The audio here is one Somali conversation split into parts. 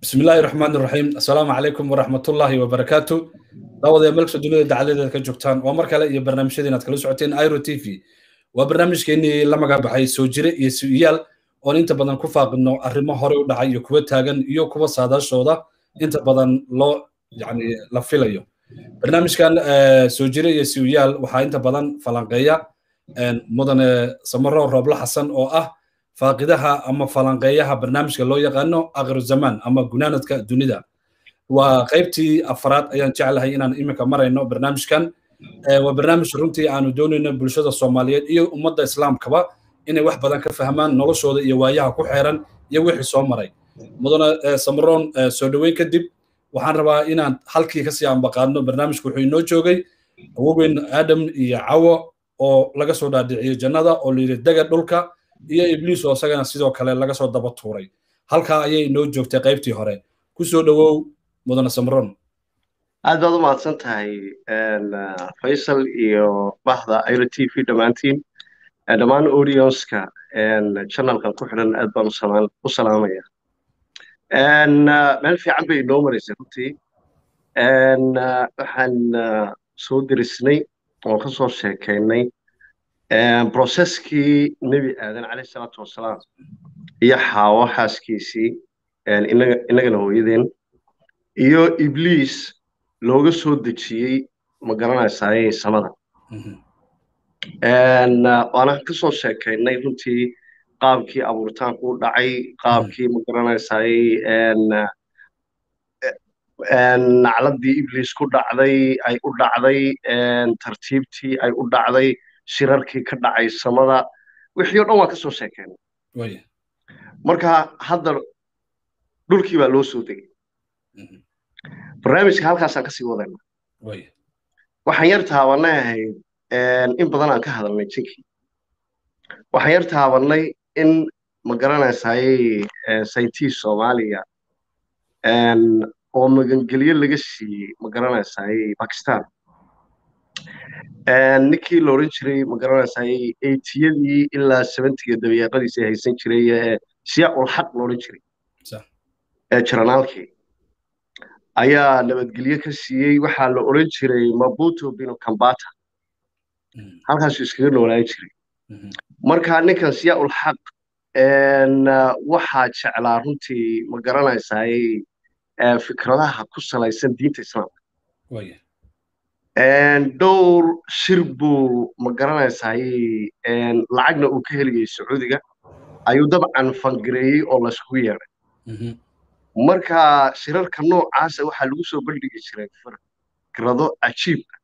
بسم الله الرحمن الرحيم السلام عليكم ورحمة الله وبركاته دعوة ملك الدنيا دعالة كجوكتان ومر كلا يا برنامج دينا تكلو سعتين ايرو تي في وبرنامج كيني لما قاب حي سوجري يسويال oo inta badan ku faaqino arrimo hore u dhacay iyo kuwa taagan iyo kuwa saadaashooda inta badan loo yani la filayo barnaamijkan soo jire iyo siwiyaal waxaa inta badan falanqeeya mudane samaro roobla xasan oo ah faaqidaha ama falanqeeyaha barnaamijka loo yaqaano akhiru zaman ama gunaanadka dunida waa qaybtii afraad ayaan jeclahay inaan iminka marayno barnaamijkan waa barnaamij runtii aanu doonayno bulshada soomaaliyeed iyo ummadda islaamkaba inay wax badan ka fahmaan noloshooda iyo waayaha ku xeeran iyo wixii soo maray mudane samaroon soo dhoweyn kadib waxaan rabaa inaan halkii kasii ambaqaadno barnaamijku wuxuu inoo joogay awogeyn aadam iyo cawo oo laga soo dhaadhiciyo jannada oo layidhi dega dhulka iyo ibliis oo isagana sidoo kale laga soo daba tuuray halkaa ayay inoo joogtay qaybtii hore ku soo dhowow mudane samaroon aad baad u mahadsan tahay faysal iyo bahda iro t v dhammaantiin dhammaan audionska channelkan ku xidhan aad baan u salaamaya meel fiican bay inoo maraysay runtii waxaan soo derisnay oo ka soo sheekaynay broseskii nebi aadan caleyh salaatu wasalaam iyo xaawo xaaskiisii innagana hooyadeen iyo ibliis looga soo dejiyey ma garanaysaayey samada waana ka soo sheekaynay runtii qaabkii abuuritaanku u dhacay qaabkii ma garanaysayey nacladii ibliis ku dhacday ay u dhacday tartiibtii ay u dhacday shirarkii ka dhacay samada wixii o dhan waan ka soo sheekaynay marka hadda dhulkii baa loo soo degay barnaamijka halkaasaan kasii wadayna waxaan yar taabanay ahayd in badan aan ka hadalnay jinkii waxaan yar taabanay in ma garanaysayey saytis soomaaliya oo magangelyo laga siiyey ma garanaysayey bakistan ninkii la odhan jiray ma garanaysayey eytiyadii ilaa seventiga dabeeqadiisa haysan jiray ee siyaaqulxaq la odhan jiray ee jaranaalkii ayaa nabadgelyo ka siiyey waxaa la odhan jiray mabuto bino kambata halkaasuu iskaga noolaan jiray marka ninkan siyaa'ul xaq waxaa jeclaa runtii ma garanaysayey fikradaha ku salaysan diinta islaamka dhowr shir buu ma garanaysayey lacagna uu ka helayay sacuudiga ayuu dabcan fangareeyey oo layskugu yeedhay marka shirarka noocaasa waxaa lagu soo bandhigi jiray fikrado cajiibka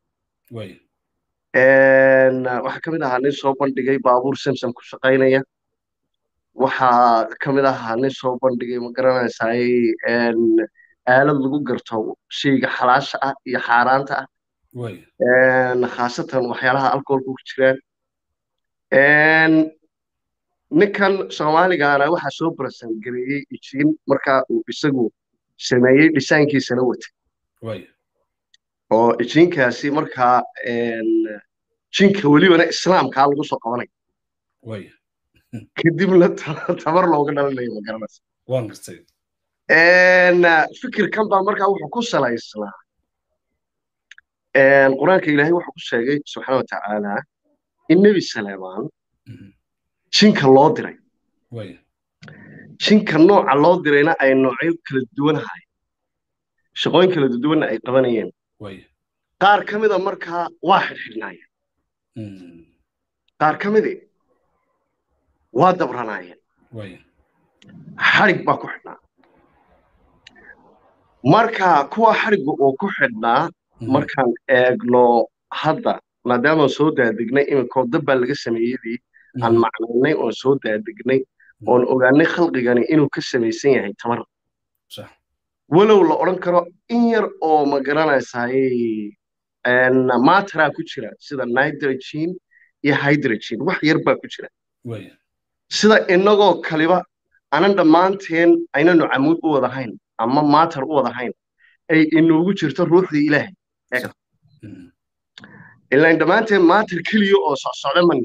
waxaa ka mid ahaa nin soo bandhigay baabuur samsam ku shaqaynaya waxaa ka mid ahaa nin soo bandhigay ma garanaysayey aalad lagu garto shayga xalaasha ah iyo xaaraanta ah khaasatan waxyaalaha alcoholka ku jiraan ninkan soomaaligaana waxaa soo barasangareeyey ijiin marka uu isagu sameeyey dhisaankiisana watay oo ijiinkaasi markaa jinka welibana islaamkaa lagu soo qabanay kadibna tabar looga dhalinayo ma garanaysa fikirkan baa markaa wuxuu ku salaysnaa qur-aanka ilaahay wuxuu ku sheegay subxaana wa tacaala in nebi saleemaan jinka loo diray jinka nooca loo dirayna ay noocyo kala duwanahay shaqooyin kala duwanna ay qabanayeen qaar ka mida markaa waa xidhxidhnaayeen qaar ka midii waa dabranaayeen xadhig baa ku xidhnaa marka kuwa xadhigga uu ku xidhnaa markaan eegno hadda maadaamaan soo daadignay iminkoo dab baa laga sameeyadii aan macnaynay oon soo daadignay oon ogaanay khalqigani inuu ka samaysan yahay tamar walow la odhan karo in yar oo ma garanaysayey matraa ku jira sida nitrogen iyo hydrogen wax yar baa ku jira sida inagoo kaliba anan dhammaanteen aynanu camuud u wadahayn ama matar u wadahayn ay inoogu jirto ruuxdii ilaahay ilaan dhammaanteen matar keliya oo socsocda mani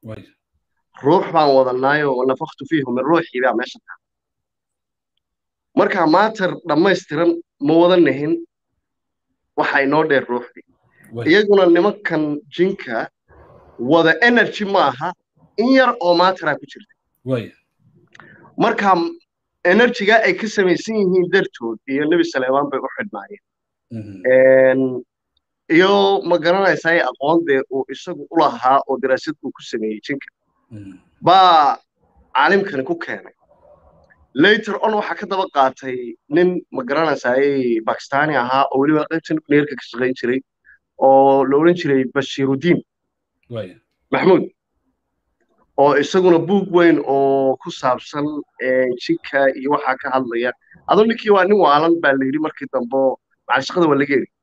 ruux baan wadanaayo wanafaktu fiihu min ruuxii baa meesha tahay marka maatar dhammaystiran ma wada nahin waxa inoo dheer ruuxdii iyaguna nimankan jinka wada energy maaha in yar oo maataraa ku jirta marka enerjiga ay ka samaysan yihiin dartood iyo nebi saleemaan bay u xidhnaayeen iyo ma garanaysaa aqoon dee uu isagu u lahaa oo daraasad uu ku sameeyey jinka baa caalimkani ku keenay later on waxaa ka daba qaatay nin ma garanaysaa bakistani ahaa oo weliba qaybta nuclearka ka shaqayn jiray oo la odhan jiray bashiirudiin maxmuud oo isaguna buug weyn oo ku saabsan jinka iyo waxaa ka hadlaya adoo ninkii waa nin waalan baa la yidhi markii dambe macalishaqada waa laga eri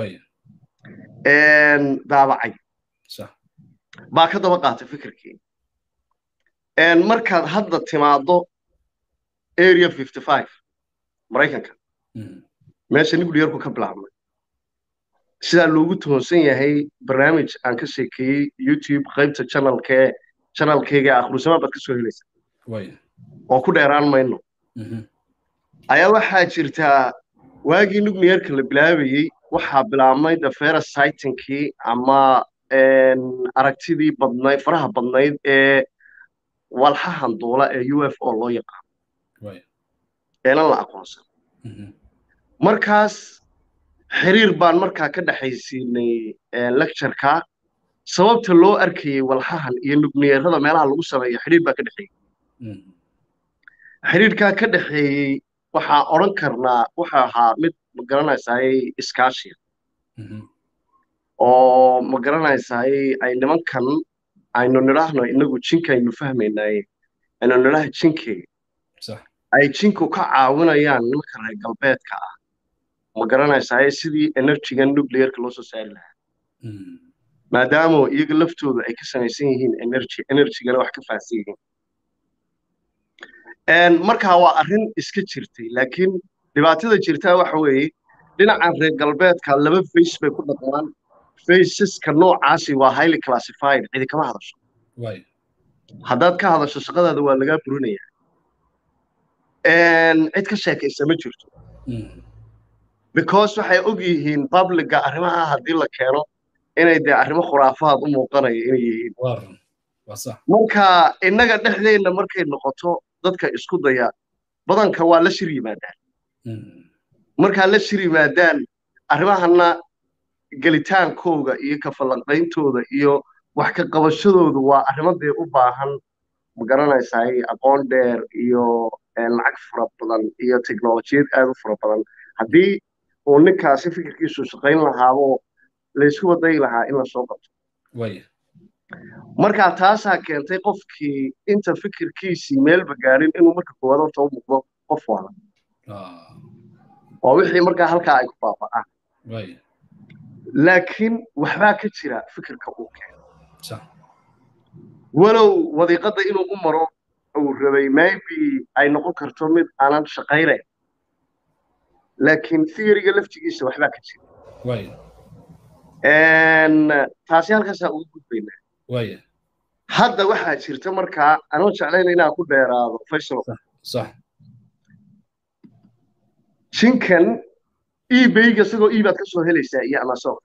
daabacay baa ka daba qaatay fikirkii markaad hadda timaaddo area fifty five maraykanka meesha nuclearku ka bilaabmay sidaa loogu toonsan yahay barnaamij aan ka sheekeeyey youtube qaybta channelkee channelkeyga akhrusamaan baad ka soo helaysa oo ku dheeraan mayno ayaa waxaa jirtaa waagii nuclearka la bilaabayey waxaa bilaabmay the ferasightingkii ama aragtidii badnayd faraha badnayd ee walxahan duula ee u f o loo yaqaano eelan la aqoonsan markaas xiriir baan markaa ka dhexaysiinay lectureka sababta loo arkayey walxahan iyo nugneerada meelaha lagu sameeyo xiriir baa ka dhexeeyey xiriirkaa ka dhexeeyey waxaa odhan karnaa wuxuu ahaa mid ma garanaysaay iskaashiya oo ma garanaysaay ay nimankan aynu nidhaahno inagu jinka aynu fahmaynaye aynu nidhaha jinke ay jinku ka caawinayaan nimanka reer galbeedka ah ma garanaysaay sidii enerjigan nuclearka loo soo saari lahaa maadaama iyaga laftooda ay ka samaysan yihiin energy enerjigana wax ka faahsan yihiin markaa waa arrin iska jirtay laakiin dhibaatada jirtaa waxa weeye dhinacan reer galbeedka laba face bay ku dhaqmaan faceska noocaasi waa highly classified cidi kama hadasho haddaad ka hadasho shaqadaada waa lagaa burinayaa cid ka sheekaysa ma jirto because waxay og yihiin publica arrimaha haddii la keeno inay dee arrimo khuraafaad u muuqanaya inay yihiin marka innaga dhexdeenna markay noqoto dadka isku daya badanka waa la shir yimaadaan markaa la shir yimaadaan arrimahana gelitaankooga iyo kafalanqayntooda iyo wax ka qabashadoodu waa arrimo dee u baahan ma garanaysaay aqoon dheer iyo lacag fara badan iyo teknolojiyad aad u fara badan haddii uu ninkaasi fikirkiisu shaqayn lahaabo laysku wadayi lahaa in lasoo qabto markaa taasaa keentay qofkii inta fikirkiisii meelba gaadhin inuu marka koowaad horta u muuqdo qof wala waa wixii markaa halkaa ay ku baaba'aan laakiin waxbaa ka jira fikirka uu keeno walow wadiiqadda inuu u maro uu rabay maybe ay noqon karto mid aanan shaqaynayn laakiin theoryga laftigiisa waxbaa ka jira taasi halkaasaa ugu gudbaynaa hadda waxaa jirta markaa anoo jeclayna inaan ku dheeraado faysal jinkan ebayga isagoo ebaad ka soo helaysaa iyo amazon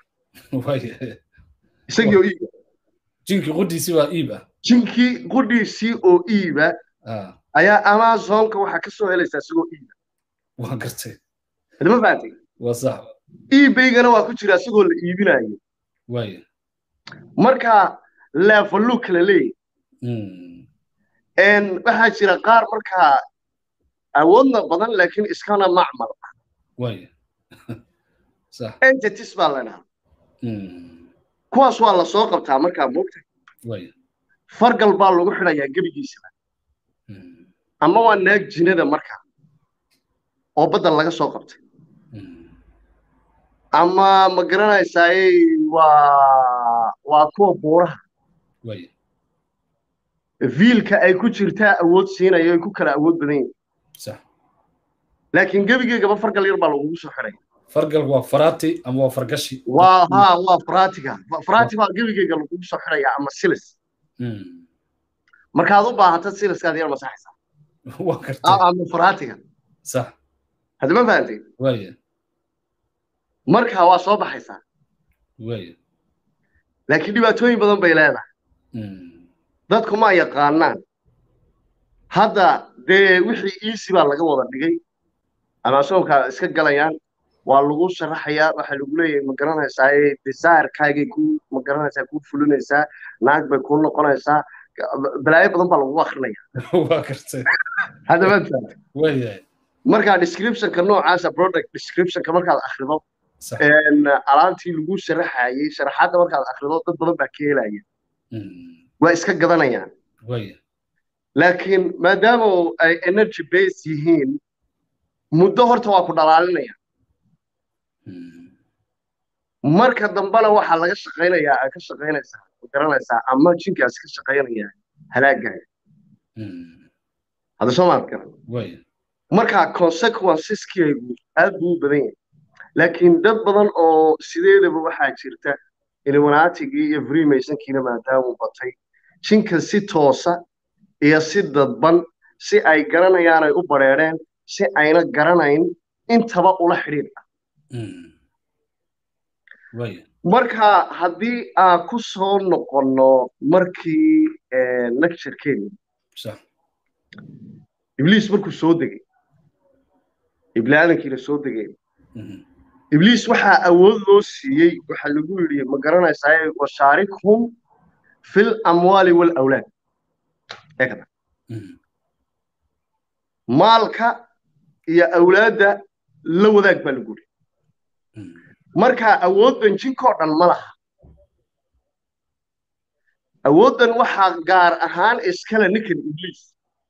isagiioo eba jinkii qudhiisii waa iiba jinkii qudhiisii oo iiba ayaa amazonka waxaa ka soo helaysaa isagoo iiba waa gartay ma fahatay waa sax ebaygana waa ku jira isagoo la iibinayo waaya marka leefaluu kala leeyahy waxaa jira qaar markaa awoodna badan laakiin iskana macmal ah waaya sax entities baa la dhahaa kuwaas waa la soo qabtaa markaa moogta waaya fargal baa lagu xidhayaa gebigiisaba ama waa naag jinada markaa oo badda laga soo qabtay ama ma garanaysaay waa waa kuwa buuraha waaya viilka ay ku jirtaa awood siinayo ay ku kala awood badan yihin sax laakiin gebigeygaba fargal yar baa lagugu soo xidhaya fargal waa faraati ama waa fargashi waa ha waa faratiga farati baa gebigeyga lagugu soo xidhaya ama silis markaad u baahata siliskaad yar masaxaysaa waa gartay ama faratiga sax hadda ma fahantay waaya markaa waa soo baxaysaa waaya laakiin dhibaatooyin badan bay leedahay dadku ma yaqaanaan hadda dee wixii easy baa laga wada dhigay amasoonkaa iska galayaan waa lagu sharaxayaa waxaa lagu leeyahay ma garanaysaa desirekaagay ku ma garanaysaa kuu fulinaysaa naag bay kuu noqonaysaa balaayo badan baa lagu akrinaya waa gartay hadda ma fahantay waaya markaa descriptionka noocaasa product descriptionka markaad akhrido sax alaabtii lagu sharaxayay sharaxaadda markaad akhrido dad badan baa ka helaya waa iska gadanayaan waaya laakiin maadaama ay energy base yihiin muddo horta waa ku dhalaalinaya marka dambena waxaa laga shaqaynayaa ay ka shaqaynaysaa ma garanaysaa ama jinkaas ka shaqaynaya halaagaaga hadda soo maad garan waaya marka consequenceskeygu aad buu u badan yahay laakiin dad badan oo sideedaba waxaa jirta illuminatigii iyo freemasonkiina maadaamuu batay jinka si toosa iyo si dadban si ay garanayaan ay u bareereen si ayna garanayn intaba ula xidhiidh ah waaya marka haddii aan ku soo noqonno markii lecturekeeni sax ibliis markuu soo degay iblaadinkiina soo degay ibliis waxaa awood loo siiyey waxaa lagu yidhi ma garanaysaa washaarikhum fil amwaali walawlaad eegada maalka iyo awlaadda la wadaag baa lagu yidhi markaa awooddan jinkoo dhan ma laha awooddan waxaa gaar ahaan iskale ninkan ibliis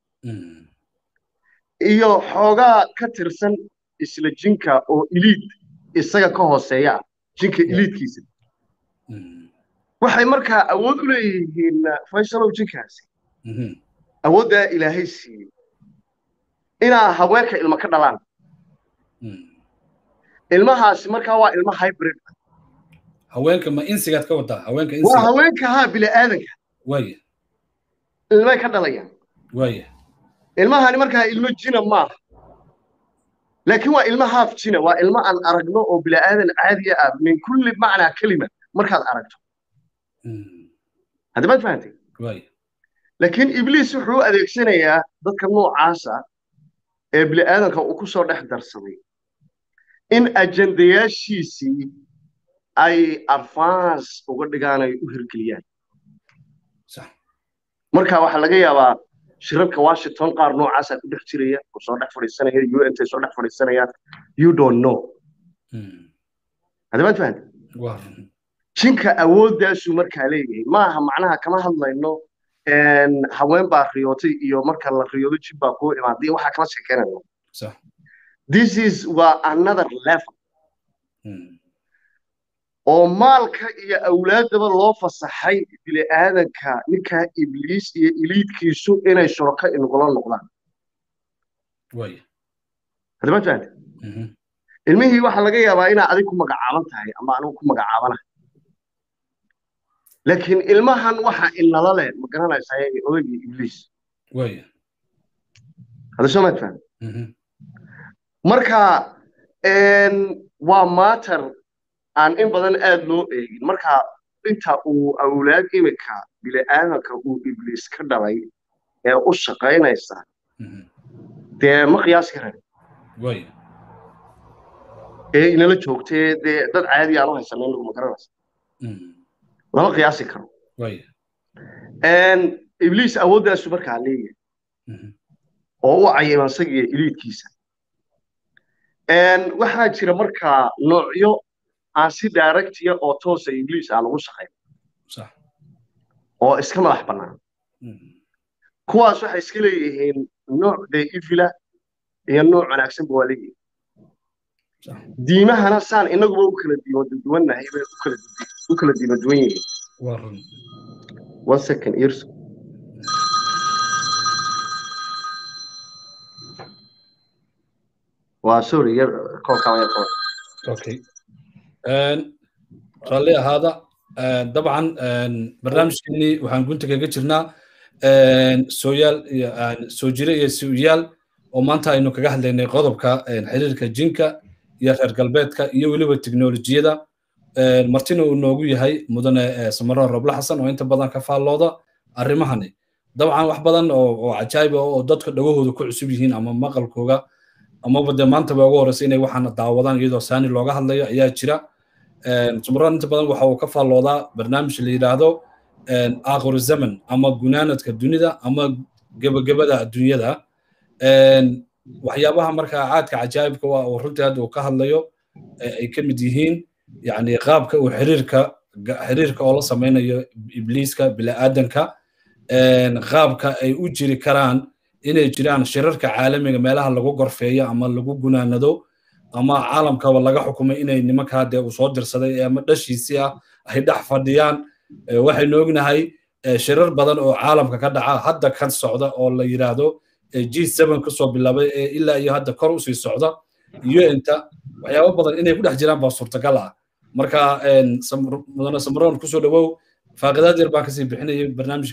iyo xoogaa ka tirsan isla jinka oo iliid isaga ka hooseeya ah jinka iliidkiisa waxay markaa awood u leeyihiin faysalow jinkaasi awooddaa ilaahay siiyey inaa haweenka ilmo ka dhalaan ilmahaasi markaa waa ilmo hybrid haweenka ma insigaad ka wadaa haweenka waa insiga haweenka haa bila'aadanka waaya ilmay ka dhalayaan waaya ilmahani markaa ilmo jina maaha laakiin waa ilmo haaf jina waa ilmo aan aragno oo bila'aadan caadiya ah min kulli macnaa kelima markaad aragto hadda maad fahantay waaya laakiin ibliis wuxuu u adeegsanayaa dadka noocaasa ee bila'aadanka uu ku soo dhex darsaday in ajendayaashiisii ay advance uga dhigaan ay u hirgeliyaan sax marka waxaa laga yaabaa shirarka washington qaar noocaasaa ku dhex jiraya oo soo dhex fadhiisanaya un tay soo dhex fadhiisanayaan you don't know hadda maad fahantay waa run jinka awooddaasuu markaa leeyahay maaha macnaha kama hadlayno haween baa riyootay iyo marka la riyoodo jin baa kuu imaaday waxaa kama sheekeynayno sax this is waa another level oo maalka iyo awlaaddaba loo fasaxay bini'aadanka ninkaa ibliis iyo iliidkiisu inay shuraka inugula noqdaan waaya hadda maad fahantay ilmihii waxaa laga yaabaa inaa adig ku magacaaban tahay ama anigu ku magacaabanahay laakiin ilmahan waxa inala leh ma garanaysaa odaygii ibliis waaya hadda soo maad fahantay marka waa matter aan in badan aad loo eegin marka inta uu awlaad imika bili'aadanka uu ibliis ka dhalay ee u shaqaynaysa dee ma qiyaasi karan waaya ee inala joogtee dee dad caadi aan u haysanay inagu ma garanaysa lama qiyaasi karo waaya ibliis awooddaasu markaa leeyahay oo u cayiman isagiyo iliidkiisa waxaa jira markaa noocyo aan si directiya oo toosa ibliis aan ugu shaqayn sax oo iska madax bannaan kuwaas waxay iska leeyihiin nooc dee ifila iyo nooc wanaagsanba waa leeyihiin sax diimahana saan inaguba u kala diimo duwannahay bay u kala u kala diimo duwan yihiin waa run one second ears waa sorry yar koolkaan yar kool okay raalli ahaada dabcan barnaamijkeenii waxaan gunta kaga jirnaa sooyaal iyo soo jire iyo su'yaal oo maanta aynu kaga hadlaynay qodobka xiriirka jinka iyo reer galbeedka iyo weliba teknolojiyada martina uu noogu yahay mudane samaroon roble xasan oo inta badan ka faallooda arrimahani dabcan wax badan oo cajaayib oo dadka dhagahooda ku cusub yihiin ama maqalkooga amaba dee maantaba ugu horeysa inay waxaana daawadaan iyadoo saani looga hadlayo ayaa jira samaroon inta badan waxa uu ka faalloodaa barnaamij la yidhaahdo aakhiru zaman ama gunaanadka dunida ama gebagabada adduunyada waxyaabaha markaa caadka cajaa'ibka waa oo runtii hadda uu ka hadlayo ay ka mid yihiin yani qaabka uu xiriirka xiriirka oo la samaynayo ibliiska bini'aadanka qaabka ay u jiri karaan inay jiraan shirarka caalamiga meelaha lagu gorfeeyo ama lagu gunaanado ama caalamkaba laga xukumay inay nimankaa dee uu soo dirsaday ama dhashiisii ah ay dhex fadhiyaan waxaynu ognahay shirar badan oo caalamka ka dhaca hadda ka socda oo la yidhaahdo g seven kasoo bilaabay ee ilaa iyo hadda kor usii socda un-ta waxyaabo badan inay ku dhex jiraan baa suurtagal ah marka mudane samroon kusoo dhawow faaqidaad yar baan kasii bixinayay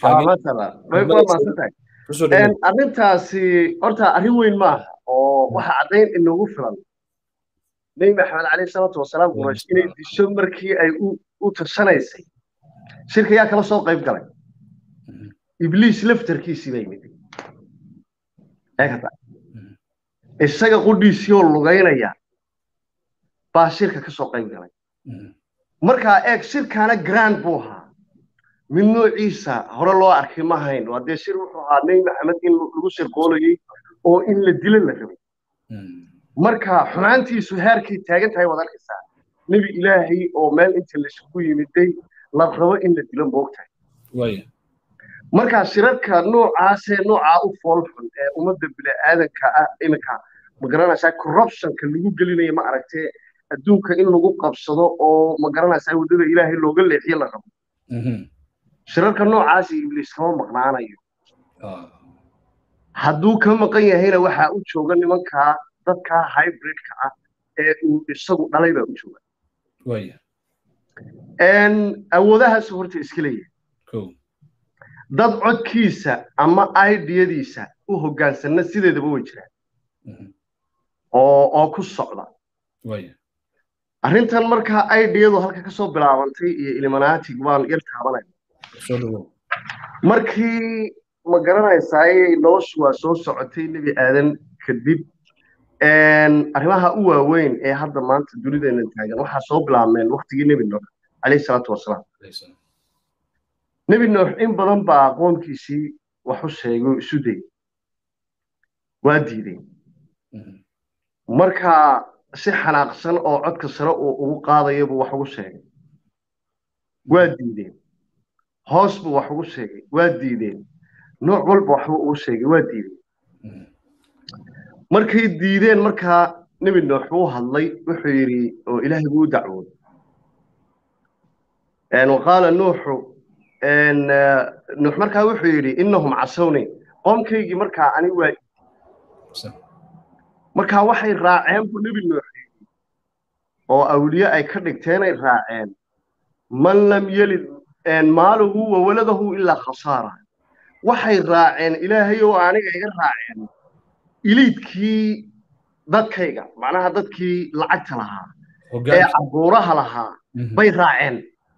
barnaamijkaaarrintaasi horta arrin weyn maaha oo waxa caddayn inoogu filan nebi maxamed caleyhi salaatu wasalaam quraysh inay disho markii ay u tashanaysay shirka yaa kala soo qayb galay ibliis laftarkiisii bay yimid isaga qudhiisii oo lugaynaya baa shirka ka soo qayb galay markaa eeg shirkaana grand buu ahaa mid noociisa hore loo arkay ma hayn waa dee shir wuxuu ahaa nebi maxamed in lagu shirqoolayey oo in la dilo la rabay marka xumaantiisu heerkay taagan tahay waad arkaysaa nebi ilaahay oo meel inta laisugu yimiday la rabo in la dilo moogtahay markaa shirarka noocaasee noocaa u foolxun ee ummadda bini'aadanka ah iminka ma garanaysaa corruptionka lagu gelinayo ma aragtee adduunka in lagu qabsado oo ma garanaysaa waddada ilaahay looga leexiyo la rabo shirarka noocaasi ibliis kama maqnaanayo hadduu ka maqan yahayna waxaa u jooga nimankaa dadkaa hybridka ah ee uu isagu dhalay baa u jooga awoodahaasu horta iska leeyahay dad codkiisa ama idiyadiisa u hoggaansanna sideedaba way jiraan oo oo ku socda arrintan markaa idiyadu halka ka soo bilaabantay iyo illuminatig waan yar taabanaya markii ma garanaysaay noloshu waa soo socotay nebi aadan kadib arrimaha u waaweyn ee hadda maanta dunideena taagan waxaa soo bilaabmeen waktigii nebi nuux calayhi salaatu wasalaam nebi nuux in badan baa qoomkiisii wax u sheegay oo isu dayay waa diideen marka si xanaaqsan oo codka sare uu ugu qaadaya buu wax ugu sheegay waa diideen hoos buu wax ugu sheegay waa diideen nooc walba waxbuu ugu sheegay waa diideen markay diideen markaa nebi nuux buu hadlay wuxuu yidhi oo ilaahay buu u dacwooday waqaala nuuxu nuux markaa wuxuu yidhi innahum casawni qoomkaygii markaa ani waa markaa waxay raaceen buu nebi nuux yidhi oo awliye ay ka dhigteenay raaceen man lam yelid maaluhu wa waladahu ilaa khasaara waxay raaceen ilaahay oo aniga iga raaceen iliidkii dadkayga macnaha dadkii lacagta lahaa ee cabuuraha lahaa bay raaceen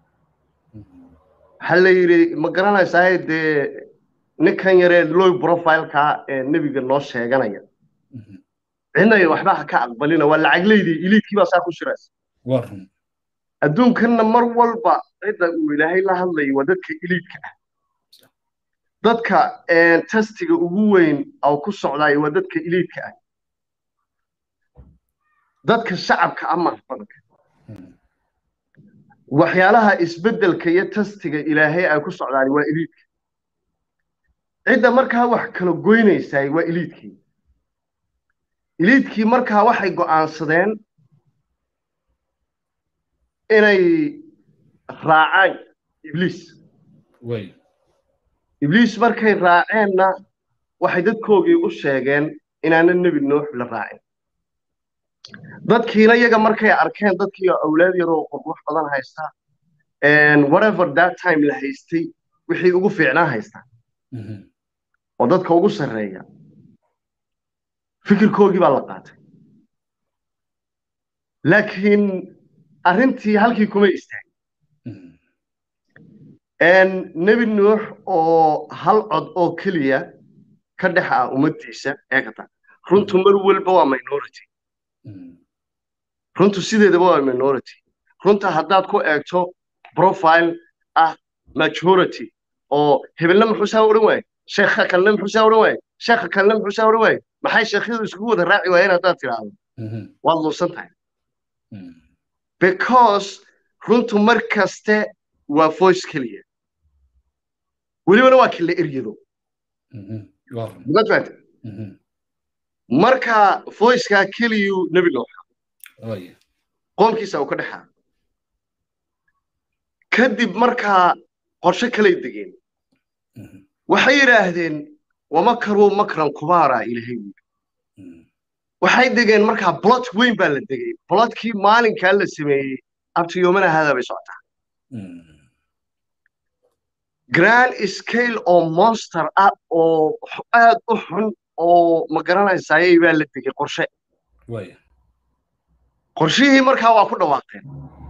waxaa la yidhi ma garanaysaa dee ninkan yaree loy profileka ee nebiga noo sheeganaya cidnay waxba ha ka aqbalina waa lacagleydii iliidkii baa saa ku shiraysa adduunkanna mar walba cidda uu ilaahay la hadlayo waa dadka iliidka ah dadka tastiga ugu weyn oo ku socdaay waa dadka iliidka ah dadka shacabka ama badanka waxyaalaha isbeddelka iyo tastiga ilaahay ay ku socdaan waa iliidka cidda markaa wax kala goynaysaay waa iliidkii iliidkii markaa waxay go'aansadeen inay raacaan ibliis ibliis markay raaceenna waxay dadkoogii u sheegeen inaana nebi nuux la raacin dadkiina iyaga markay arkeen dadkii awlaad yaroo qurqux badan haysta whatever that time la haystay wixii ugu fiicnaa haysta oo dadka ugu sarreeya fikirkoogii baa la qaatay laakiin arrintii halkii kuma istaagin nebi nuux oo hal cod oo keliya ka dhex ah ummaddiisa eegata runtu mar walba waa minority runtu sideedaba waa minority runta haddaad ku eegto profile ah majority oo hebelna muxuu saa odhan waaye sheekha kalena muxuu saa odhan waaye sheekha kalena muxuu saa odhan waaye maxay sheekhyadu iskugu wada raaci waayeen haddaad tidhaahdo waad luusan tahay because runtu mar kaste waa voice keliya welibana waa kila eryado mad fahamte marka voicekaa keliyuu nebi nooxa qoomkiisa uu ka dhexaa kadib markaa qorshe kalay degeen waxay yidhaahdeen wamakaruu makran kubaara ilahay waxay degeen markaa blot weyn baa la degay blotkii maalinkaa la sameeyey abtiyoomana haadaa bay socotaa grand scale oo monster ah oo aad u xun oo ma garanaysayay baa la degay qorshe qorshihii markaa waa ku dhawaaqeen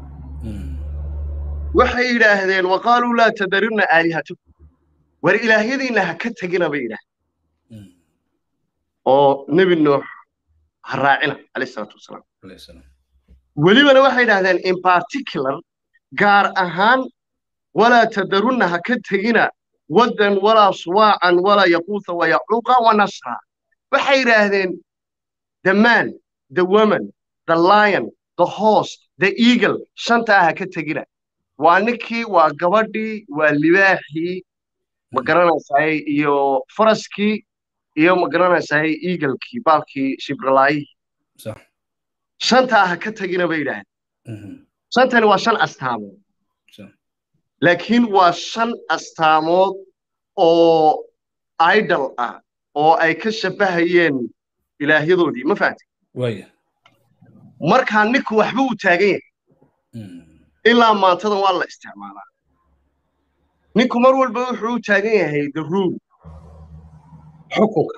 waxay yidhaahdeen waqaaluu laa tadaribna aalihatakum war ilaahyadiinna ha ka tegina bay yidhaahdeen oo nebi nuux ha raacina calayhi salaatu wasalaam welibana waxay yidhahdeen in particular gaar ahaan walaa tadarunna ha ka tegina waddan walaa suwaacan walaa yaquutha wayacuuqa wanasra waxay yidhaahdeen the man the woman the lion the horse the eagle shantaa ha ka tegina waa ninkii waa gabadhii waa libaaxii ma garanaysaay iyo faraskii iyo ma garanaysaay eaglekii baalkii shibralaayihii shantaa ha ka tegina bay yidhaahdeen shantani waa shan astaamood laakiin waa shan astaamood oo idol ah oo ay ka shabbahayeen ilaahyadoodii ma fahamtay markaa ninku waxba uu taagan yahay ilaa maantadan waa la isticmaalaa ninku mar walba wuxuu u taagan yahay the rule xukunka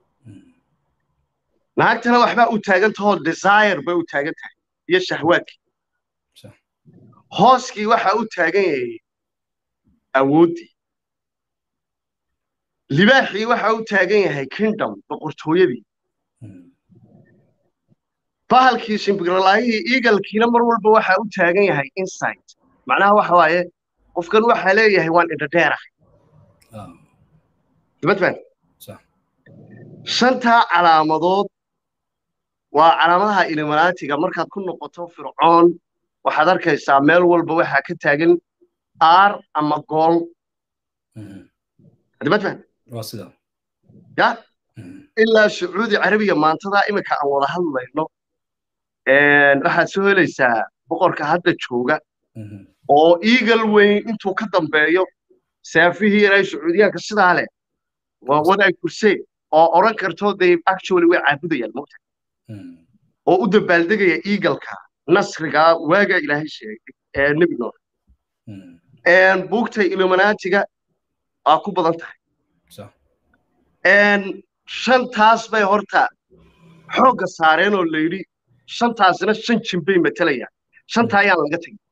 naagtana waxbaa u taagan tahoo desire bay u taagan tahay iyo shahwaadkii hooskii waxaa u taagan yahay awooddii libaaxii waxaa u taagan yahay kingdom boqortooyadii bahalkii shimbiralaayihii eagalkiina mar walba waxaa u taagan yahay insight macnaha waxa waaye qofkan waxaa leeyahay waan indhadheerah dibadfan shantaa calaamadood waa calaamadaha iliminaatiga markaad ku noqoto fircoon waxaad arkaysaa meel walba waxaa ka taagan aar ama gool dibadfan ya ilaa sacuudi carabiga maantadaa iminka aan wada hadlayno waxaad soo helaysaa boqorka hadda jooga oo eagle weyn intuu ka dambeeyo saafihii inay sacuudiyaanka sidaa leh waa wadaag kurseen oo odhan karto they actually way caabudayaan mogta oo u dabaaldegaya eagleka nasriga waaga ilaahay sheegay ee nebi noor buugta illuminaatiga aa ku badan tahay shantaas bay horta xoogga saareen oo layidhi shantaasina shan jin bay matalayaan shanta ayaan laga tegin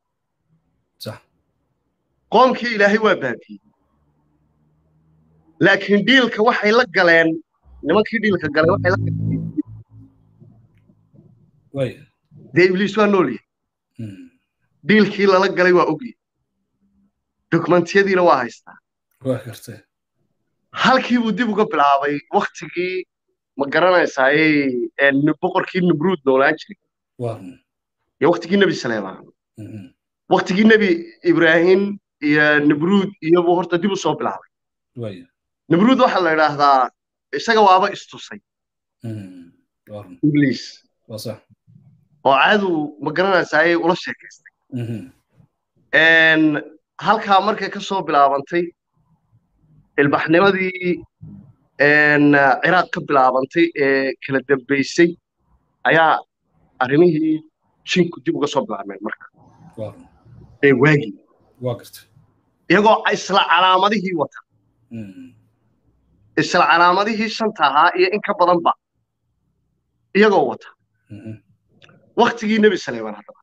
qoomkii ilaahay waa baabiyey laakiin dhiilka waxay la galeen nimankii dhiilka galay waxay la galeen dee ibliis waa nool yahay dhiilkii lala galay waa ogyahay dokumentiyadiina waa haystaa halkii buu dib uga bilaabay waktigii ma garanaysaaye boqorkii nimruud noolaan jiray iyo waktigii nebi saleemaan waktigii nebi ibraahim iyo nimruud iyobuu horta dib u soo bilaabay nimruud waxaa la idhaahdaa isaga waaba istusay ibliis oo caadu ma garanaysaaye ula sheekaystay halkaa markay ka soo bilaabantay ilbaxnimadii ciraaq ka bilaabantay ee kala dambaysay ayaa arrimihii jinku dib uga soo bilaabmeen marka ee waagii iyagoo isla calaamadihii wata isla calaamadihii shanta ahaa iyo in ka badanba iyagoo wata waktigii nebi saleymaan haddaba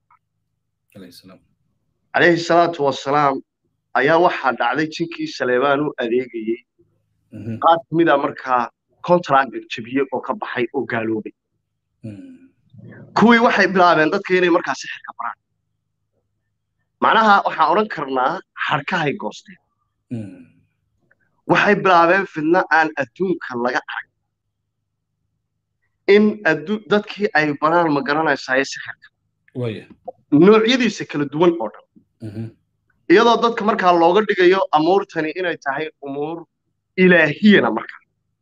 calayhi salaatu wasalaam ayaa waxaa dhacday jinkii saleymaan u adeegayey qaar ka mida markaa contractor jebiyey oo ka baxay oo gaaloobay kuwii waxay bilaabeen dadka inay markaa sixirka baraan macnaha waxaan odhan karnaa xadhkahay goosteen waxay bilaabeen fidno aan adduunka laga arag in dadkii ay baraan ma garanaysaye sixirka noocyadiisa kala duwan oo dhan iyadoo dadka markaa looga dhigayo amuurtani inay tahay umuur ilaahiyana markaa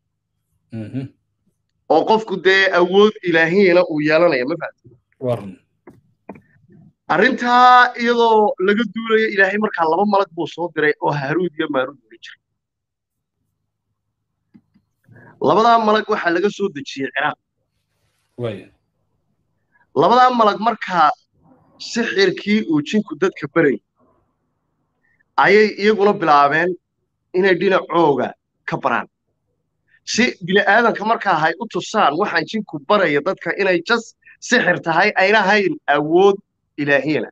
oo qofku dee awood ilaahiyana uu yeelanaya ma fahamti arrintaa iyadoo laga duulayo ilaahay markaa laba malag buu soo diray oo haaruud iyo maaruud oga jiray labadaa malag waxaa laga soo dejiyey ciraaq labadaa malag markaa sixirkii uu jinku dadka berayay ayay iyaguna bilaabeen inay dhinacooga ka baraan si bini'aadanka markaa hay u tusaan waxaan jinku baraya dadka inay jas sixir tahay ayna hayn awood ilaahiyana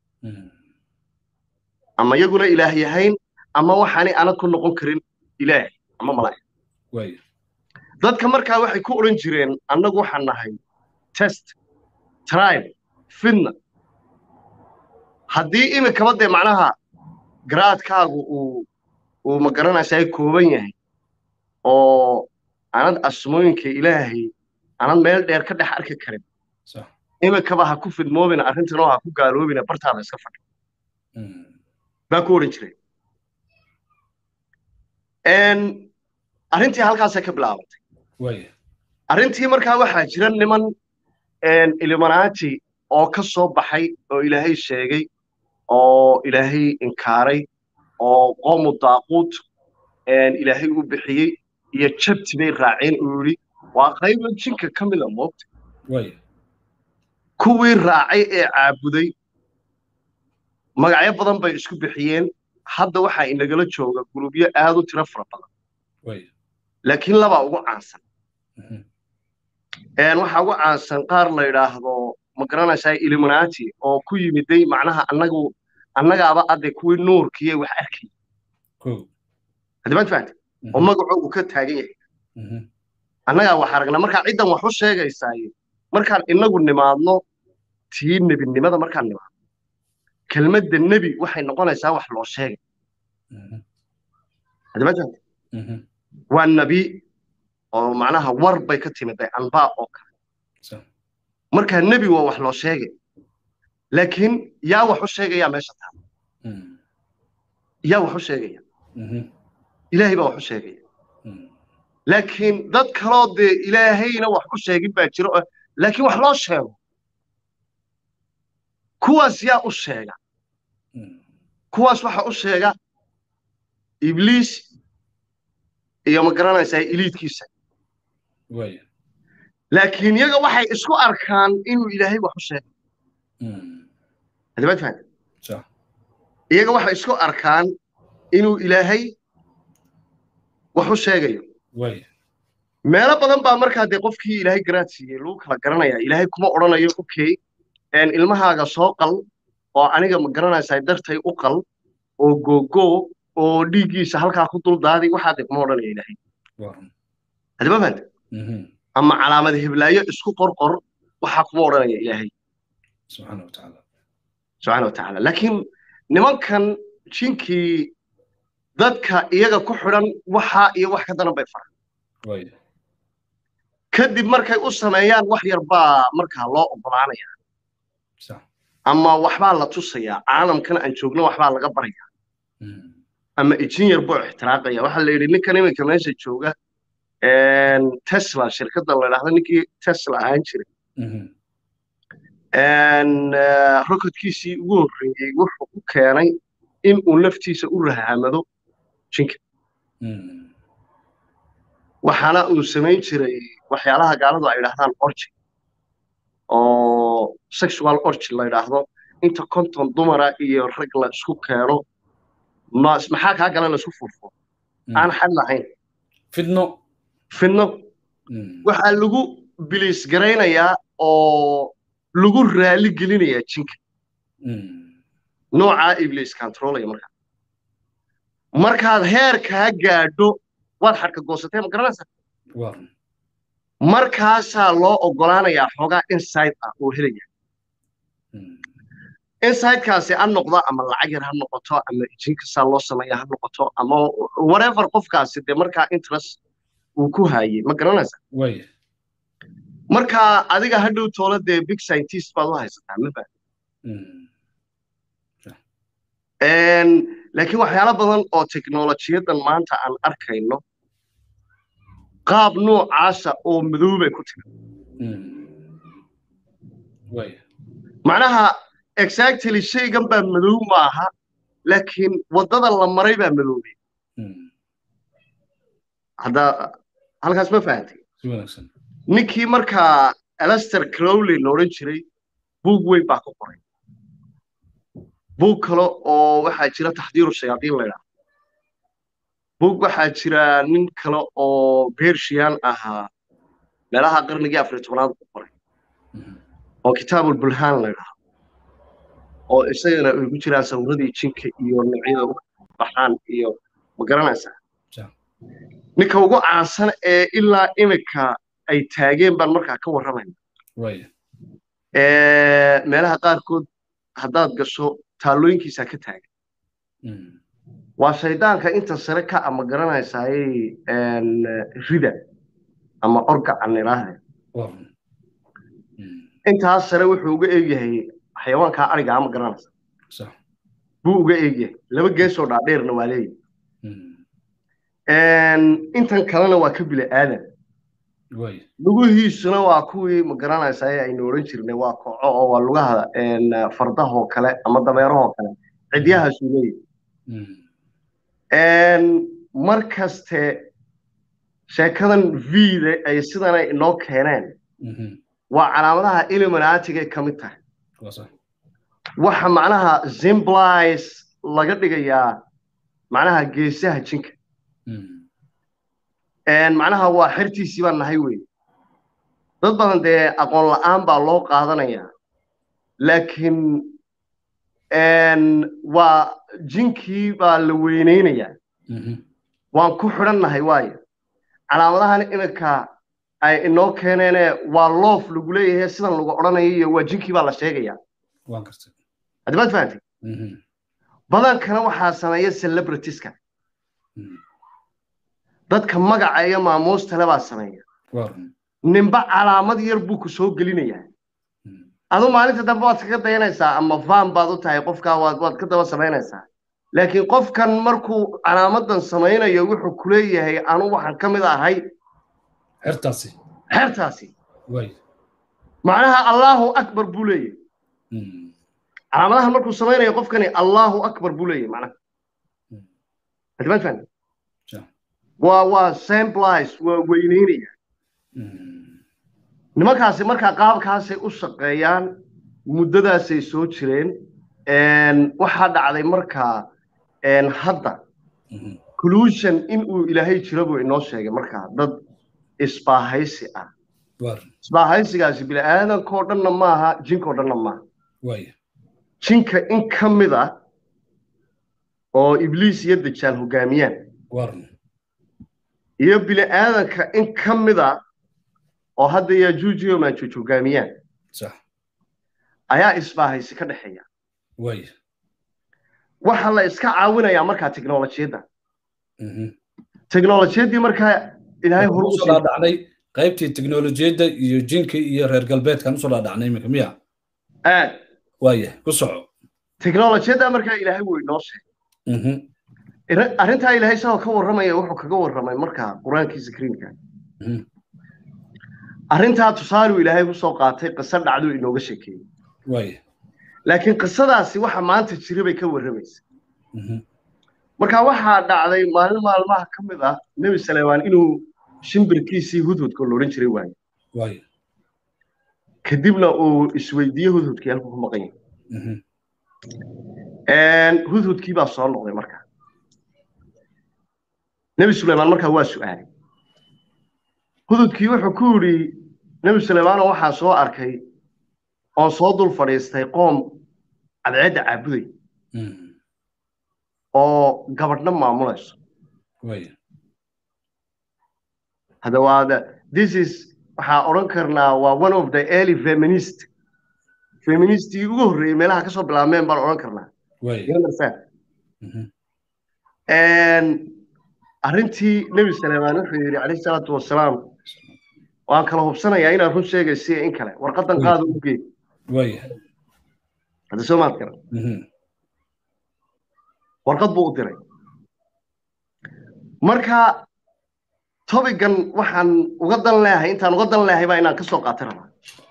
ama iyaguna ilaah yahayn ama waxaanay ana ku noqon karin ilaah ama malaa'ig dadka markaa waxay ku odhan jireen annagu waxaan nahay test tribe fidna haddii iminkaba dee macnaha garaadkaagu uu uu ma garanaysaa kooban yahay oo aanad asmooyinka ilaahay aanad meel dheer ka dhex arki karin iminkaba ha ku fidmoobina arrintanoo ha ku gaaloobina bartaada iska fadhi baa ku odhan jiray arrintii halkaasay ka bilaabatay arrintii markaa waxaa jira niman ilimanati oo ka soo baxay oo ilaahay sheegay oo ilaahay inkaaray oo qoomu daaquut ilaahay u bixiyey iyo jabti bay raaceen uu yidhi waa qayba jinka ka mida moogta kuwii raacay ee caabuday magacyo badan bay isku bixiyeen hadda waxaa inagala jooga gurubyo aad u tiro fara badan laakiin labaa ugu caansan waxaa ugu caansan qaar la yidhaahdo ma garanaysaa illuminati oo ku yimiday macnaha annagu annagaaba adde kuwii nuurkiiyo wax arkay haddibaad fahamte oo magacoogu ka taagan yahay annagaa wax aragna markaa ciddan wax u sheegaysaaye markaan inagu nimaadno tii nebinimada markaan nimaadno kelmadda nebi waxay noqonaysaa wax loo sheegay haddibaad fahamte waa nebi oo macnaha war bay ka timiday anbaa oo kale markaa nebi waa wax loo sheegay laakiin yaa wax u sheegaya meesha taala yaa wax u sheegaya ilaahay baa wax u sheegaya laakiin dad kaloo dee ilaahayna wax u sheegin baa jiro laakiin wax loo sheego kuwaas yaa u sheega kuwaas waxa u sheega ibliis iyo ma garanaysaa iliidkiisa laakiin iyaga waxay isku arkaan inuu ilaahay wax u sheegay hadibaad fahamte iyaga waxay isku arkaan inuu ilaahay wax u sheegayo meelo badan baa markaa dee qofkii ilaahay garaad siiyey lagu kala garanaya ilaahay kuma odhanayo okay ilmahaaga soo qal oo aniga ma garanaysaa dartay u qal oo googoo oo dhiiggiisa halkaa ku dul daadi waxaa dee kuma odhanaya ilaahay hadiba fahamte ama calaamad heblaayo isku qorqor waxaa kuma odhanaya ilaahay subxaana watacaala laakiin nimankan jinkii dadka iyaga ku xidhan waxaa iyo wax ka daran bay faran kadib markay u sameeyaan wax yar baa markaa loo oggolaanaya ama waxbaa la tusayaa caalamkan aan joogno waxbaa laga baraya ama ijin yar buu ixtiraaqaya waxaa la yidhi ninkan iminka meesha jooga tesla shirkadda la yidhaahdo ninkii tesla ahaan jiray rocketkiisii ugu horreeyey wuxuu u keenay in uu naftiisa u rahamado jinka waxaana uu samayn jiray waxyaalaha gaaladu ay yidhahdaan orji oo sexual orji la yidhaahdo inta konton dumara iyo rag la isku keeno maxaa kaa gala laisku furfuro aan xad lahayn fidno fidno waxaa lagu biliis garaynayaa oo lagu raali gelinayaa jinka noocaa ibliis controlaya markaa markaad heerkaa gaadho waad xadhka goosatee ma garanaysaa markaasaa loo oggolaanayaa xoogaa inside ah oo helaya insidekaasi ha noqdo ama lacag yar ha noqoto ama jinkasaa loo sameeya ha noqoto ama whatever qofkaasi dee markaa interest uu ku haayey ma garanaysaa marka adiga hadhow toole dee big scientist baad u haysataa ma baa laakiin waxyaalo badan oo teknolojiyadan maanta aan arkayno qaab noocaasa oo madoobay ku timi macnaha exactly shaygan baa madow maaha laakiin waddada la maray baa madoobay hadda halkaas ma fahantay ninkii markaa alaster crowley la odhan jiray buug weyn baa ku qoray buug kale oo waxaa jira taxdiiru shayaadiin la ydhaha buug waxaa jira nin kale oo bershiyan ahaa meelaha qarnigii afar tobnaad ku qoray oo kitaabulbulhaan la ydhaha oo isagana ay ku jiraan sawiradii jinka iyo noocyada u baxaan iyo ma garanaysaa ninka ugu caansan ee ilaa imika ay taageen baan markaa ka warramayna meelaha qaarkood haddaad gasho taallooyinkiisaa ka taagan waa shaydaanka inta sare ka ama garanaysaaye rida ama orgacan idhaahde intaas sare wuxuu uga eegyahay xayawaankaa ariga ama garanaysa buu uga eegyahay laba geesoo dhaadheerna waa leeyahay intan kalena waa ka bila aadan lugihiisuna waa kuwii ma garanaysaa aynu odhan jirnay waa koco oo waa lugaha fardahoo kale ama dameerahoo kale cidyahaasuu leeyahay mar kaste sheekadan vida ay sidana inoo keeneen waa calaamadaha illuminatigay ka mid tahay waxa macnaha zimblice laga dhigayaa macnaha geesaha jinka macnaha waa xertiisii baan nahay wey dad badan dee aqoon la'aan baa loo qaadanayaa laakiin waa jinkii baa la weynaynayaa waan ku xidhan nahay waayo calaamadahan iminka ay inoo keeneene waa loof lagu leeyahay sidan lagu odhanayo iyo waa jinkii baa la sheegayaa haddi maad fahantay badankana waxaa sameeya celebritiska dadka magaca iyo maamuustale baa sameeya ninba calaamad yar buu ku soo gelinayaa adu maalinta dambe waad kaga dayanaysaa ama van baad u tahay qofkaa waad waad ka daba samaynaysaa laakiin qofkan markuu calaamadan samaynayo wuxuu ku leeyahay anu waxaan ka mid ahay xertaasi xertaasi macnaha allahu akbar buu leeyahay calaamadahan markuu samaynayo qofkani allahu akbar buu leeyahay macnaha hadimaan fahmi waa waa samplice waa weyneynaya nimankaasi markaa qaabkaasay u shaqeeyaan muddadaasay soo jireen waxaa dhacday markaa hadda collusion in uu ilaahay jiro buu inoo sheegay markaa dad isbaahaysi ah isbaahaysigaasi bini'aadankoo dhanna maaha jinkoo dhanna maaha jinka in ka mid ah oo ibliis iyo dajaal hoggaamiyaan iyo bini'aadanka in ka mid a oo hadda yajuuj iyo maajuuj hoggaamiyaan ayaa isbaahaysi ka dhexeeya waxaa la iska caawinayaa markaa teknolojiyadda teknolojiyaddii markaa ilaahay hor usoo dhaadhacnay qaybtii teknolojiyadda iyo jinka iyo reer galbeedkan usoo dhaadhacnay iminka miya aad waaya ku soco teknolojiyadda markaa ilaahay wuu inoo sheegay arrintaa ilaahay isagoo ka warramaya wuxuu kaga warramay markaa qur-aankiisa kariimka arrintaa tusaaluu ilaahay kusoo qaatay qiso dhacduu inooga sheekeeyey laakiin qisadaasi waxa maanta jira bay ka warramaysa marka waxaa dhacday maalin maalmaha ka mid ah nebi saleymaan inuu shimbirkiisii hudhudka loodhan jiray waayo kadibna uu isweydiiye hudhudkii halkuu ku maqan yahay hudhudkii baa soo noqday marka nebi suleymaan markaa waa su'aalay hududkii wuxuu ku yidhi nebi suleymaano waxaa soo arkay oon soo dul fadhiistay qoom cadceedda caabuday oo gabadhna maamulayso hadda waa this is waxaa odhan karnaa waa one of the early feminist feministigii ugu horreeyey meelaha ka soo bilaabmeen baan odhan karnaa arrintii nebi suleymaan wuxuu yidhi calayhi salaatu wasalaam waan kala hubsanayaa inaad run sheegaysiya in kale warqadan qaada u gee hadda soo maad garan warqad buu u diray marka tobigan waxaan uga dan leeyahay intaan uga dan leeyahay baa inaan ka soo qaata rabaa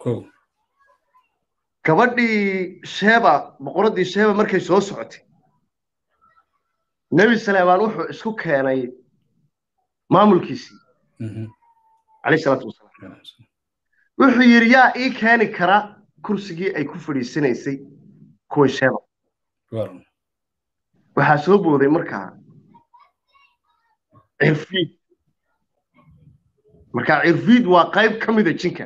gabadhii sheeba boqoraddii sheeba markay soo socotay nebi suleymaan wuxuu isku keenay maamulkiisii calayhi salaatu wasalaam wuxuu yidhi yaa ii keeni kara kursigii ay ku fadhiisanaysay kuwa sheeba waxaa soo booday markaa cirfiid markaa cirfiid waa qayb ka mida jinka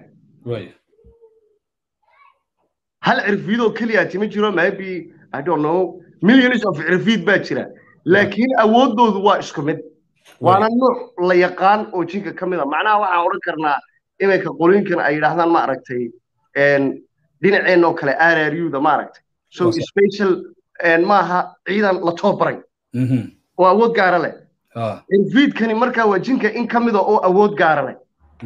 hal cirfiid oo keliyaati ma jiro maybe i don't know millions of cirfiid baa jira laakiin awooddoodu waa isku mid waana nuuc la yaqaan oo jinka ka mid a macnaha waxaan odhan karnaa iminka qolooyinkan ay yidhaahdaan ma aragtay dhinaceenoo kale rruda ma aragtay so special maaha ciidan la tababaray oo awood gaara leh cirfiidkani markaa waa jinka in ka mida oo awood gaara leh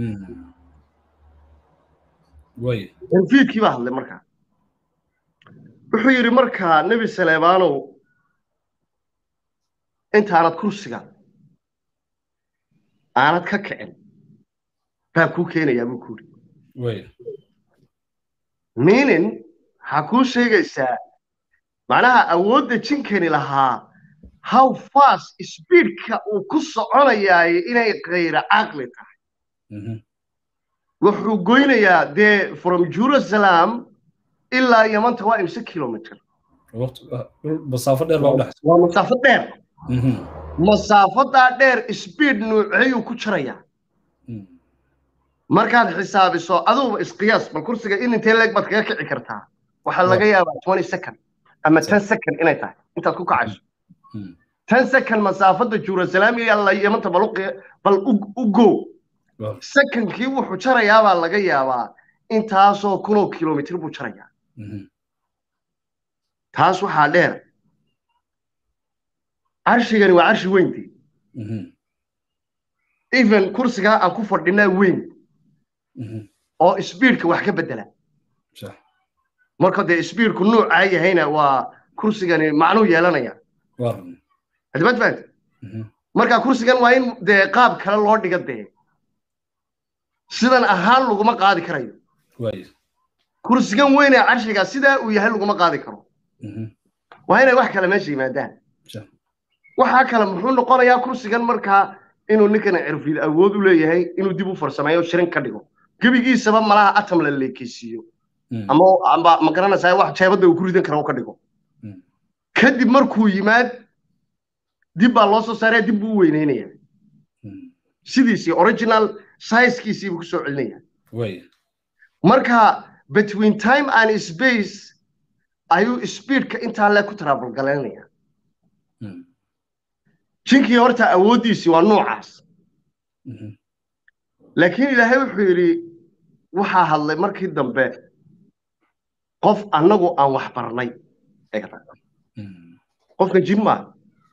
cirfiidkii baa hadlay markaa wuxuu yidhi markaa nebi saleemaanow intaanad kursiga aanad ka kicin baa kuu keenayaa buu ku yidhi meaning waxaa kuu sheegaysaa macnaha awoodda jinkani lahaa how fast speedka uu ku soconayaaye inay kayra caqli tahay wuxuu goynayaa dee from jerusalem ilaa yamanta waa imse kilomitr masaafo dheer baa udhaxaysa waa masaafo dheer masaafadaa dheer speed nuuceeyuu ku jirayaa markaad xisaabiso aduguba isqiyaas bal kursiga in intee leeg baad kaga kici kartaa waxaa laga yaabaa twenty second ama ten second inay tahay intaad ku kacayso ten second masaafada jerusalem iyo alla yamanta bal bal u go secondkii wuxuu jarayaabaa laga yaabaa intaasoo kunoo kilomitr buu jarayaa taas waxaa dheer carshigani waa carshi weyntii even kursigaa aan ku fadhinaa weyn oo speedka wax ka bedela marka dee speedku nuucaa yahayna waa kursigani macnuu yeelanaya hadibad fahamta marka kursigan waa in dee qaab kale loo dhiga dee sidan ahaan laguma qaadi karayo kursigan weyn ee carshiga sidaa uu yahay laguma qaadi karo waa inay wax kale meesha yimaadaan waxaa kale muxuu noqonayaa kursigan markaa inuu ninkan cirfiid awood u leeyahay inuu dib u farsameeyo shirin ka dhigo gebigiisaba malaha atom la leekeysiiyo ama amba ma garanaysaa wax jeebadda uu ku ridan kara ka dhigo kadib markuu yimaad dib baa loo soo saaraya dib buu u weyneynaya sidiisii original sizekiisii buu ku soo celinaya marka between time and space ayuu speedka intaa le ku travel galaynaya jinkii horta awooddiisii waa noocaas laakiin ilaahay wuxuu yidhi waxaa hadlay markii dambe qof annagu aan wax barnay qofkan jin maa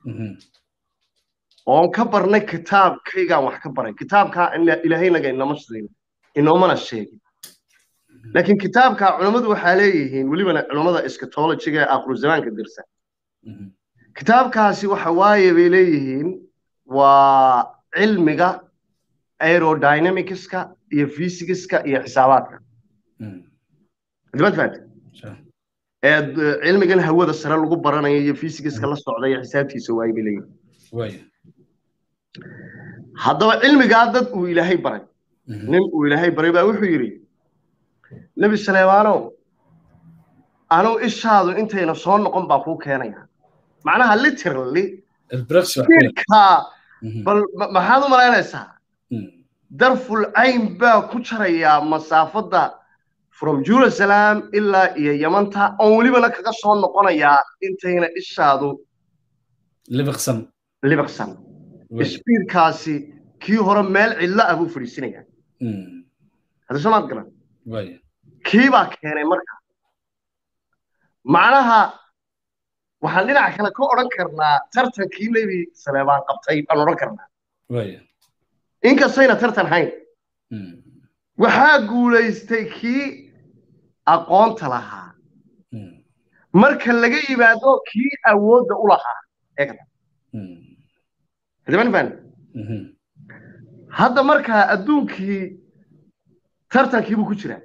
oon ka barnay kitaabkaygaan wax ka baray kitaabkaa ilaahaynaga inama siin inoomana sheegin laakiin kitaabka culammadu waxaa leeyihiin welibana culammada eschatologiga ee akhiru zamaanka dirsa kitaabkaasi waxa waaye bay leeyihiin waa cilmiga aerodynamicska iyo physicska iyo xisaabaadka dibad fahamte ee cilmigan hawada sare lagu baranayo iyo physicska la socda iyo xisaabtiisa waaye bay leeyihiin haddaba cilmigaa dad uu ilaahay baray nin uu ilaahay baray baa wuxuu yidhi nebi saleemaanow anuu ishaadu intayna soo noqon baa kuu keenaya macnaha literally speedka bal maxaad u malaynaysaa darful cayn baa ku jarayaa masaafadda from jerusalem ilaa iyo yamanta oon welibana kaga soo noqonayaa intayna ishaadu libiqsan libiqsan isbiirkaasi kii hore meel cidlo ah buu fadhiisinayaa hadda soomaad garan kii baa keenay marka macnaha waxaan dhinaca kale ka odhan karnaa tartankii nebi saleebaan qabtay baan odhan karnaa inkastayna tartan hayn waxaa guulaystay kii aqoonta lahaa marka laga yimaado kii awoodda u lahaa eegda haddaman hadda markaa adduunkii tartankii buu ku jiraa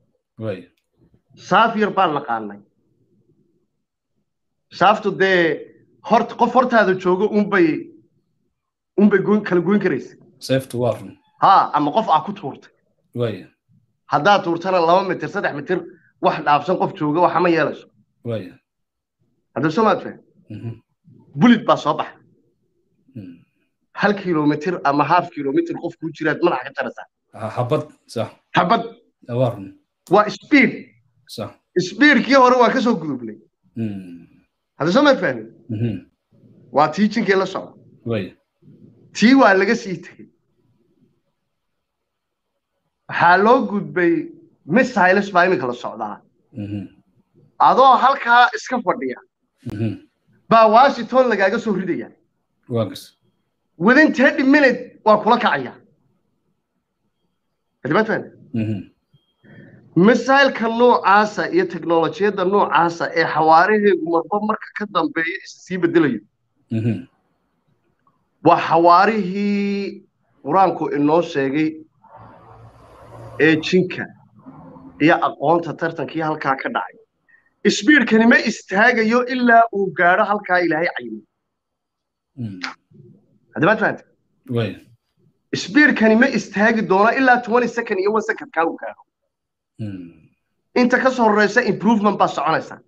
saaf yar baan naqaanay saaftu dee hort qof hortaada joogo unbay unbay kala goyn karaysa seeftu waa run ha ama qof aa ku tuurtay waya haddaad tuurtana laba mitir saddex mitir wax dhaafsan qof jooga waxa ma yeelayso waya hadda soo maad faham bulid baa soo baxay hal kilomitir ama half kilomitir qof kuu jiraad madaxa ka jaraysaa habad sax habad waa run waa speed sax speedkii hore waa ka soo gudubnay hadda soo maad fahmin waa tiijinkii la socda waya tii waa laga sii tegey waxaa loo gudbay missiles baa iminka la socdaa adoo halkaa iska fadhiya baa washington lagaaga soo ridaya waagas within thirty minute waa kula kacaya adimatfan misailka noocaasa iyo teknolojiyadda noocaasa ee xawaaraheegu marba marka ka dambeeya issii bedelayo waa xawaarihii qur-aanku inoo sheegay ee jinka iyo aqoonta tartankii halkaa ka dhacay isbiirkani ma istaagayo ilaa uu gaadho halkaa ilaahay cayimay haddabaad fahanta isbiirkani ma istaagi doono ilaa twenty second iyo one second kaa uu gaadho inta ka soo horeysa improvement baa soconaysa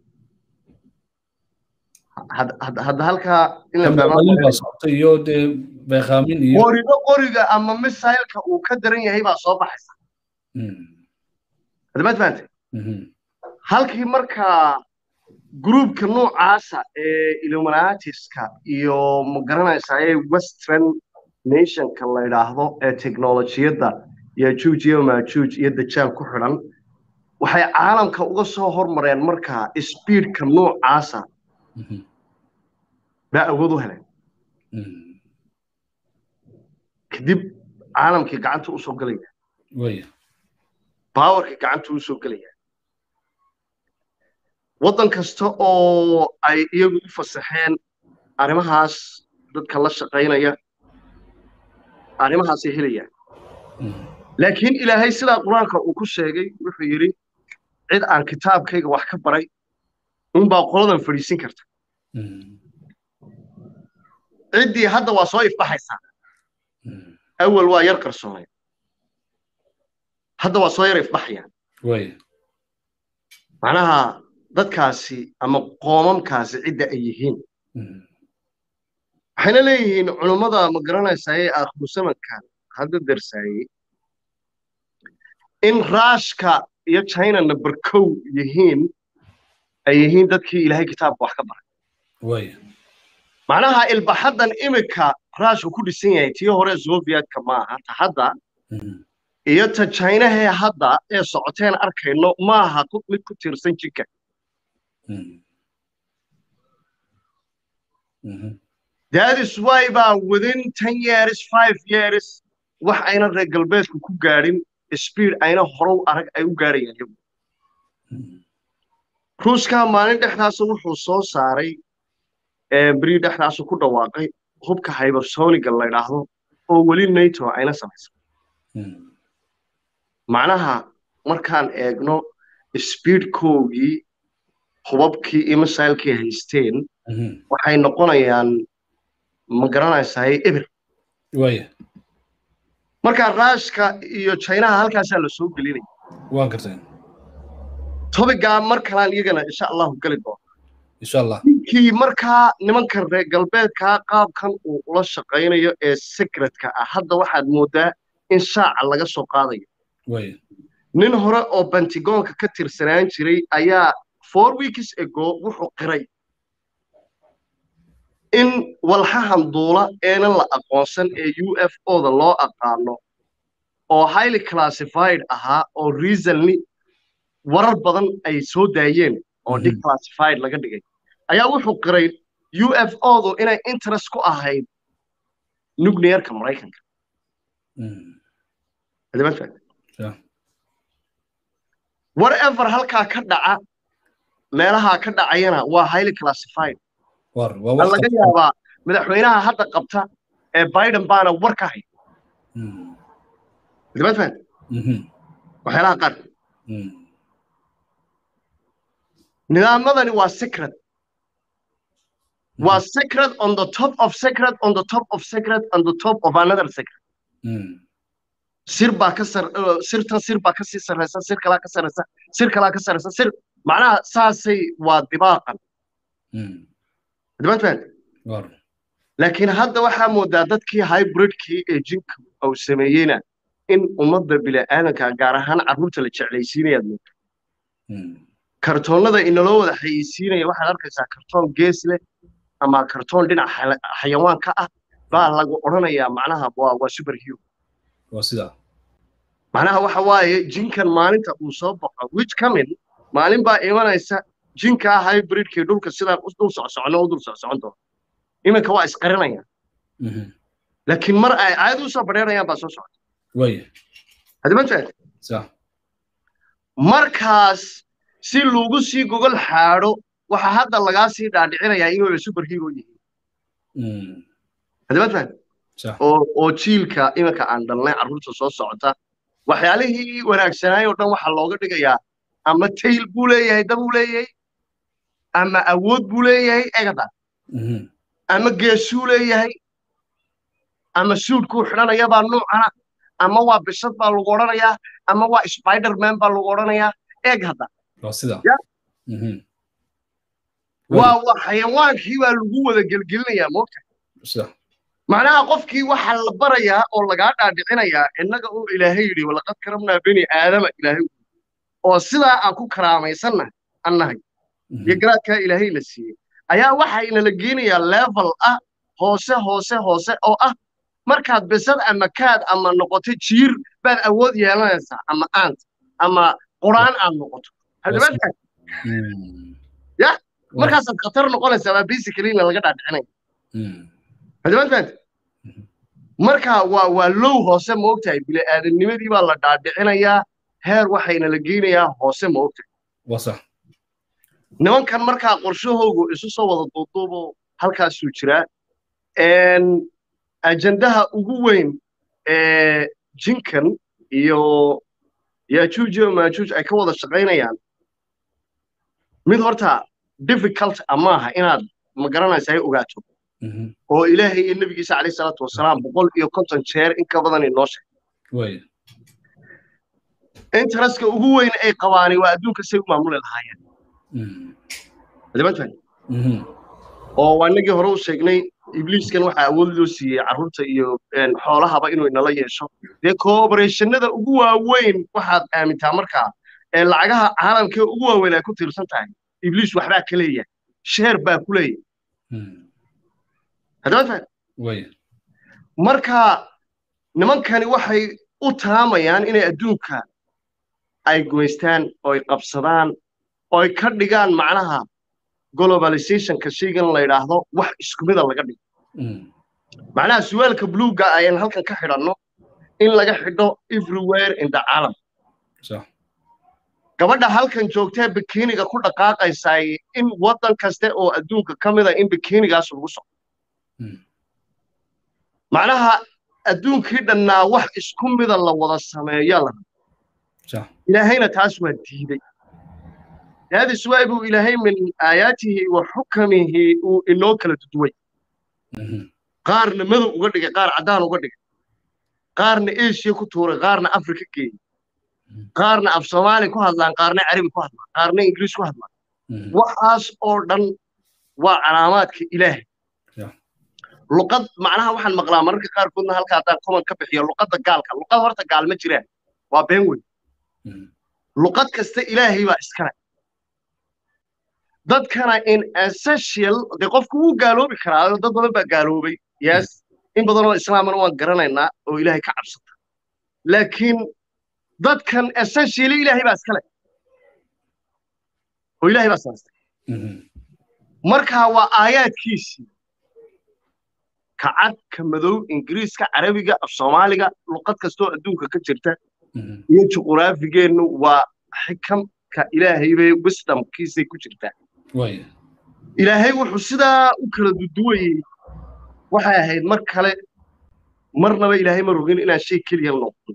hadda halkaa iyo dee beekaamin iyo qorigo qoriga ama misailka uu ka daran yahay baa soo baxaysa haddabaad fahantay halkii markaa groupka noocaasa ee illuminatiska iyo magaranaysaa ee western nationka la yidhaahdo ee teknolojiyadda yajuuj iyo maajuuj iyo dajaal ku xidhan waxay caalamka uga soo hormareen markaa speedka noocaasa baa awood u heleen kadib caalamkii gacanta usoo gelaya bawarkii gacanta usoo gelaya waddan kasta oo ay iyagu u fasaxeen arrimahaas dadka la shaqaynaya arrimahaasay helayaan laakiin ilaahay sidaa qur-aanka uu ku sheegay wuxuu yidhi cid aan kitaabkayga wax ka baray unbaa qoladan fadhiisin karta ciddii hadda waa soo ifbaxaysaa awal waa yar qarsoonay hadda waa soo yar ifbaxayaan macnaha dadkaasi ama qoomamkaasi cidda ay yihiin waxayna leeyihiin culummada ma garanaysaa ee aakhirusamankan hadda darsaayey in raashka iyo china number kow yihiin ay yihiin dadkii ilaahay kitaabka wax ka baray macnaha ilbaxaddan imika raashku ku dhisan yahay tii hore sovietka maaha ta hadda iyo ta chinahee hadda ee socoteen arkayno maaha mid ku tiirsan jinka that is why baa within ten years five years wax ayna reer galbeedku ku gaadhin speed ayna horow arag ay u gaadhayaan iyagu ruuska maalin dhexdaasa wuxuu soo saaray beri dhexdaasu ku dhawaaqay hubka hybersoniga la ydhaahdo oo weli nato ayna samaysan macnaha markaan eegno speedkoogii hubabkii iyo misailkii haysteen waxay noqonayaan ma garanaysaa eber markaa raashka iyo chinaha halkaasaa la soo gelinaya waan garteen tobigaa mar kalaan iyagana insha allahu geli doono insha allah ninkii markaa nimankan reer galbeedkaa qaabkan uu ula shaqaynayo ee secretka ah hadda waxaad moodaa in shaaca laga soo qaadayo nin hore oo bentigoonka ka tirsanaan jiray ayaa four weeks ago wuxuu qiray in walxahan duula eenan la aqoonsan ee u f o-da loo aqaano oo highly classified ahaa oo reasonly warar badan ay soo daayeen oo declassified laga dhigay ayaa wuxuu qiray u f o-du inay interest ku ahayd nuclearka maraykanka whatever halkaa ka dhaca meelahaa ka dhacayana waa highly classified laga yaabaa madaxweynaha hadda qabta ee biden baana war ka hay waxyaalaha qaar nidaamadani waa secret waa secret on the top of secret on the top of secret on the top of another secret sir baa ka sar sirtan sir baa ka sii sarreysa sir kalaa ka sarreysa sir kalaa ka sarreysa sir macnaha saasay waa dibaaqan dibaatfahant laakiin hadda waxaa moodaa dadkii hybridkii ee jinka uu sameeyeyna in ummadda bila'aadanka gaar ahaan carruurta la jeclaysiinayaad moodaa kartoonnada inaloo wada xayeysiinaya waxaad arkaysaa kartoon gees leh ama kartoon dhinac xayawaan ka ah baa lagu odhanayaa macnaha waa waa super hero waa sidaa macnaha waxa waaye jinkan maalinta uu soo baxo which coming maalin baa imanaysa jinkaa hybridkii dhulka sidaan dul socsocono u dul socsocon doona iminka waa isqarinayaan laakiin mar ay caadi usoo badheerayaan baa soo socota waya hadimantaad sax markaas si lagu sii gogol xaadho waxaa hadda lagaa sii dhaadhicinayaa inuu super hero yihiin hadimantaad oo oo jiilka iminka aan dhalnay carruurta soo socota waxyaalihii wanaagsanaay oo dhan waxaa looga dhigayaa ama tayl buu leeyahay dab uu leeyahay ama awood buu leeyahay egada ama geesuu leeyahay ama suudkuu xidhanaya baa nuucana ama waa bishad baa lagu odhanayaa ama waa spiderman baa lagu odhanayaa eeg hadda waa waa xayawaankii baa lagu wada gelgelinayaa moogta macnaha qofkii waxaa la barayaa oo lagaa dhaadhicinayaa innaga uu ilaahay yidhi walaqad karamnaa beni aadama ilaahay oo sidaa aan ku karaamaysannahay annahay iyo garaadkaa ilaahay la siiyey ayaa waxayna la geenayaa level ah hoose hoose hoose oo ah markaad bisad ama kaad ama noqoto jiir baad awood yeelanaysaa ama aant ama quraan aad noqoto ya markaasaad khatar noqonaysaa baa basicallyna laga dhaadhicinaya hadimaad fahamta marka waa waa low hoose ma ogtahay bili-aadamnimadii baa la dhaadhicinayaa heer waxayna la geynayaa hoose ma ogtahay wasax nimankan markaa qorshahoogu isu soo wada duuduubo halkaasuu jiraa ajandaha ugu weyn ee jinkan iyo yajuuj iyo maajuuj ay ka wada shaqaynayaan mid horta difficult amaaha inaad ma garanaysa ay ogaato oo ilaahay iyo nebigiisa calayhi salaatu wasalaam boqol iyo konton jeer in ka badan inoo sheegay interestka ugu weyn ay qabaani waa adduunka say u maamuli lahaayeen adimantahay oo waa inagii hore u sheegnay ibliiskan waxaa awood loo siiyey carruurta iyo xoolahaba inuu inala yeesho dee coobarationnada ugu waaweyn waxaad aamintaa markaa ee lacagaha caalamkee ugu waaweyn ay ku tiirsan tahay ibliis waxbaa ka leeyahay sheer baa ku leeyahay haddaad marka nimankani waxay u taamayaan inay adduunka ay gumaystaan oo ay qabsadaan oo ay ka dhigaan macnaha globalizationka shaygan la yidhaahdo wax isku mida laga dhigo macnaha suwaalka bluega ayaan halkan ka xidhanno in laga xidho everywhere in the caalam gabadha halkan joogtee bikiniga ku dhaqaaqaysaay in waddan kaste oo adduunka ka mida in bikinigaas lagu socdo macnaha adduunkii dhannaa wax isku mida la wada sameeya la ilaahayna taas waa diiday هذا سواء إلهي من آياته وحكمه إنه كلا تدوي قارن مذو وقدك قار عدان وقدك قارن إيش يكتور قارن أفريقيا كي قارن أف صومالي كهدلان قارن عربي كهدلان قارن إنجليز كهدلان وحاس أوردن وعلامات إلهي luqad macnaha waxaan maqlaa mararka qaarkoodna halka haddaan common ka bixiyo luqadda gaalka luqad horta gaal ma jiraan waa been weyn luqad kasta ilaahay baa iskale dadkana in essential dee qofku wuu gaaloobi karaa dad badan baa gaaloobay yes in badan oo islaamana waan garanaynaa oo ilaahay ka cabsata laakiin dadkan essentially ilaahay baa iskale oo ilaahay baa saastay marka waa aayaadkiisii ka cad ka madow ingiriiska carabiga af soomaaliga luqad kastoo adduunka ka jirta iyo juquraafigeennu waa xikamka ilaahay bay wisdomkiisay ku jirtaa ilaahay wuxuu sidaa u kala duduwayey waxay ahayd mar kale marnaba ilaahay ma rogin inaan shay keliya noqono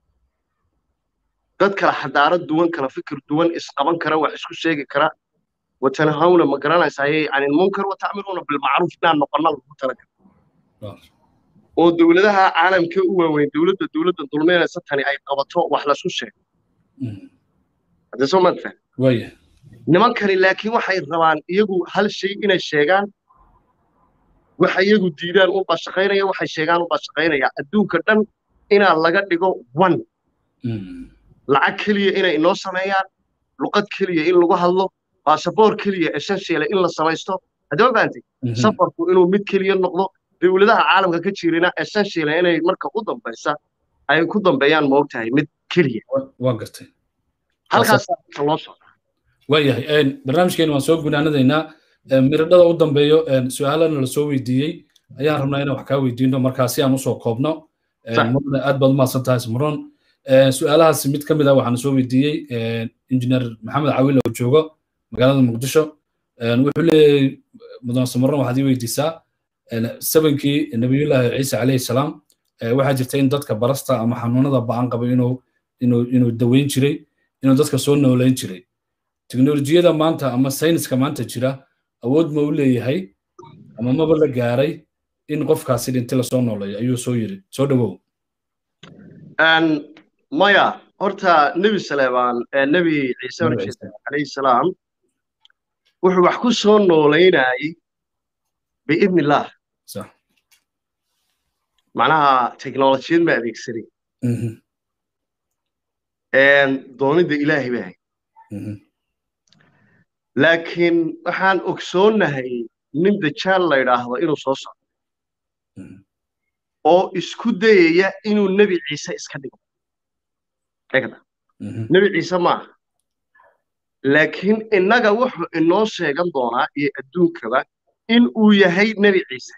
dad kala xadaarad duwan kala fikir duwan isqaban kara wax isku sheegi kara watanahawna ma garanaysaaye can ilmunkar watacmiruuna bilmacruuf inaan noqonna lagu talagal oo dowladaha caalamka u waaweyn dowladda dowladda dulmeynaysa tani ay qabato wax lasu sheego haddee soo maad faham nimankani laakiin waxay rabaan iyagu hal shay inay sheegaan waxa iyagu diidaan unbaa shaqaynaya waxay sheegaan unbaa shaqaynaya adduunka dhan inaa laga dhigo one lacag keliya inay inoo sameeyaan luqad keliya in lagu hadlo baasaboor keliya essential in la samaysto haddii ma fahantay safarku inuu mid keliya noqdo dowladaha caalamka ka jirina essential inay marka u dambaysa ay ku dambeeyaan ma ogtahay mid keliya waa gartay halkaas loo socda waayahay barnaamijkeena waan soo gunaanadaynaa miradhada u dambeeyo su-aalana lasoo weydiiyey ayaan rabnaa inaan wax kaa weydiino markaa si aan usoo koobno murne aad baad umahadsan tahay smron su-aalahaas mid ka mid ah waxaan soo weydiiyey injineer maxamed cawil oo joogo magaalada muqdisho wuxuu leeyahay mudan smron waxaad ii weydiisaa sabankii nabiyullaahi ciise calayhi salaam waxaa jirta in dadka barasta ama xanuunada ba'an qaba inuu inuu inuu daweyn jiray inuu dadka soo nooleyn jiray teknolojiyada maanta ama sayniska maanta jira awood ma u leeyahay ama maba la gaaray in qofkaasi dhinti lasoo nooleeyo ayuu soo yiri soo dhawow maya horta nebi saleebaan nebi ciise calayhi salaam wuxuu wax ku soo nooleynayay biidni illaah macnaha teknolojiyad ma adeegsanin doonida ilaahay bay ahayd laakiin waxaan ogsoonnahay nin dajaal la yidhaahdo inuu soo socdo oo isku dayaya inuu nebi ciise iska dhigo egda nebi ciise maaha laakiin innaga wuxuu inoo sheegan doonaa iyo adduunkaba in uu yahay nebi ciise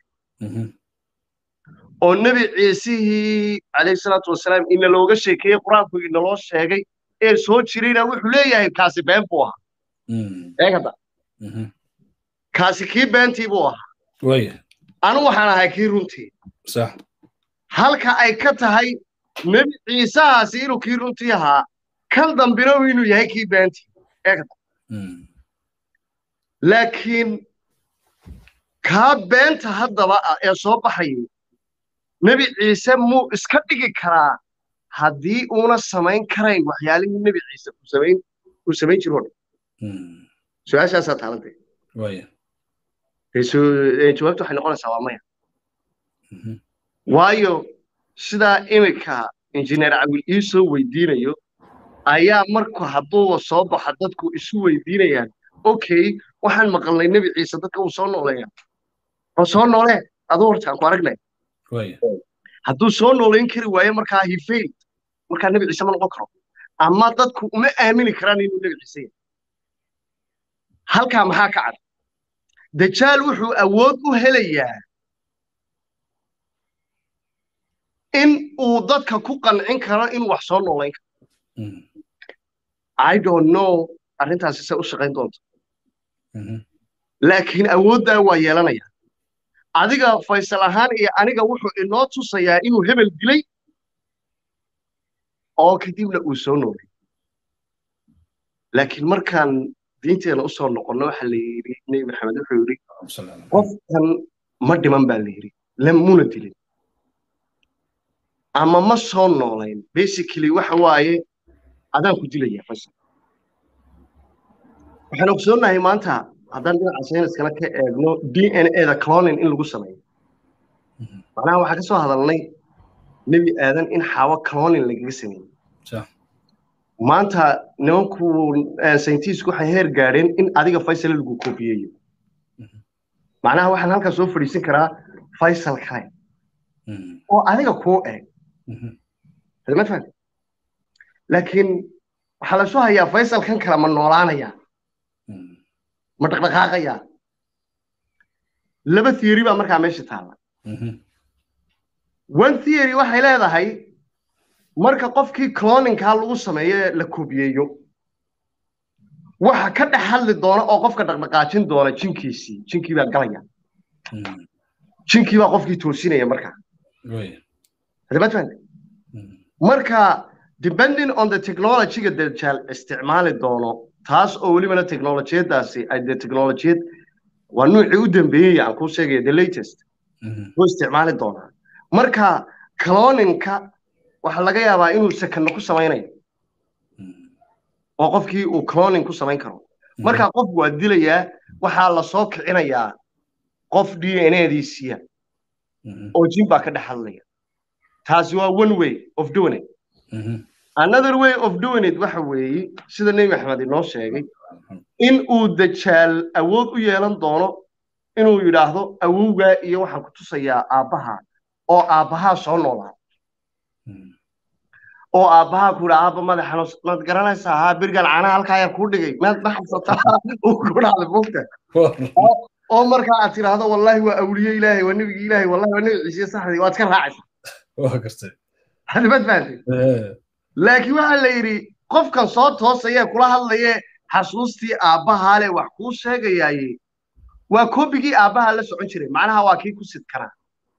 oo nebi ciisihii calayhi salaatu wasalaam ina looga sheekeeyey qur-aanku inaloo sheegay ee soo jirayna wuxuu leeyahay kaasi been buu ahaa eegada kaasi kii beentii buu ahaa anu waxaan ahay kii runtii halka ay ka tahay nebi ciisahaasi inuu kii runtii ahaa kan dambina inuu yahay kii beentii eegada laakiin kaa beenta haddaba ah ee soo baxayay nebi ciise muu iska dhigi karaa haddii uuna samayn karayn waxyaalihii nebi ciise uu samayn uu samayn jiro dhan su-aashaasaa taalantay jawaabta waxay noqonaysaa waa maya waayo sidaa iminka injineer cawil ii soo weydiinayo ayaa marku hadduuba soo baxa dadku isu weydiinayaan okay waxaan maqalnay nebi ciise dadka uu soo nooleeya oo soo noolee aduu horta aan ku aragnay hadduu soo nooleyn kari waayo markaa he failed markaa nebi ciise ma noqon karo ama dadku uma aamini karaan inuu nebi ciise yahay halkaa maxaa ka cad dajaal wuxuu awood u helayaa in uu dadka ku qancin karo in wax soo noolayn karo i don't know arrintaasi se u shaqayn doonto laakiin awooddaa waa yeelanaya adiga faysal ahaan iyo aniga wuxuu inoo tusayaa inuu hebel dilay oo kadibna uu soo noolay laakiin markaan diinteena usoo noqonno waxa la yidhi nebi maxamed wuxuu yidhi qofkan ma dhiman baa la yidhi lamuna dilin ama ma soo noolayn basically waxa waaye adaan ku dilaya faysal waxaan ogsoonnahay maanta haddaan dhinaca sayniskana ka eegno d n a da clonin in lagu sameeyo macnaha waxaa ka soo hadalnay nebi aadan in xaawo clonin lagaga sameeyey maanta nimanku sayintiisku waxay heer gaadheen in adiga faysal lagu koobiyeeyo macnaha waxaan halkaa soo fadhiisan karaa faysal kale oo adiga kuu eg ma fahmi laakiin waxaa la soo hayaa faysalkan kale ma noolaanaya ma dhaqdhaqaaqaya laba theory baa markaa meesha taalla one theory waxay leedahay marka qofkii cloninkaa lagu sameeyo la koobiyeeyo waxa ka dhex hadli doona oo qofka dhaqdhaqaajin doona jinkiisii jinkii baa galaya jinkii baa qofkii toosinaya markaa marka depending on the technologyga dajaal isticmaali doono taas oo welibana technolojiyadaasi ay de technolojiyad waa nuucii u dambeeyey aan kuu sheegaya the latest wuu isticmaali doonaa marka cloninka waxaa laga yaabaa inuu sekano ku samaynayo oo qofkii uu cloning ku samayn karo marka qofku waa dilayaa waxaa lasoo kicinayaa qof d n adiisiya oo jin baa ka dhex hadlaya taasi waa one way of doing it another way of doing it waxa weeye sida nebi maxamed inoo sheegay in uu dajaal awood u yeelan doono inuu yidhaahdo awowgaa iyo waxaan ku tusayaa aabbaha oo aabbahaa soo noolaa oo aabbahaa ku yidha aabba madaxano maad garanaysaa haa berigan caanaha halkaa yar kuu dhigay maad ma xabsataa uu ku dhacday fogta oo markaa aad tidhaahdo wallaahi waa awliye ilaahay waa nebigi ilaahay wallahi waa nebi ciise saxdii waad ka raacaysaa hadimad fahamtay laakiin waxaa la yidhi qofkan soo toosayee kula hadlaye xasuustii aabbahaa le wax kuu sheegayaaye waa koobigii aabbaha la socon jiray macnaha waa kii ku sidkanaa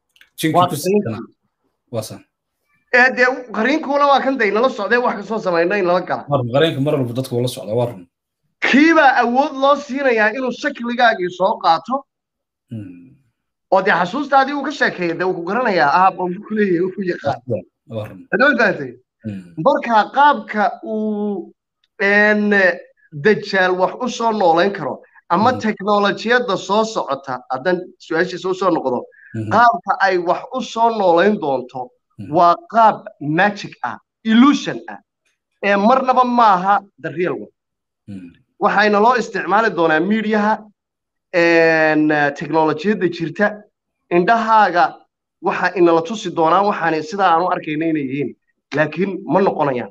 ee dee qariinkuuna waa kan day nala socdee wax kasoo samayna in lala gala qariinka mar walba dadku la socda waa run kiibaa awood loo siinayaa inuu shakligaagii soo qaato oo dee xasuustaadii uu ka sheekeeya dee uu ku garanayaa aabba uu ku leeyahay uu yaqaan hadama fahamtay marka qaabka uu dajaal wax u soo noolayn karo ama teknolojiyadda soo socota haddaan su-aashiisa u soo noqdo qaabka ay wax u soo noolayn doonto waa qaab magic ah illusion ah ee marnaba maaha the real one waxayna loo isticmaali doonaa miidiyaha teknolojiyadda jirta indhahaaga waxa inala tusi doonaan waxaan sidaa aanu arkayna inay yihiin laakiin ma noqonayaan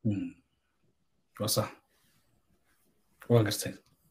sax waa gartay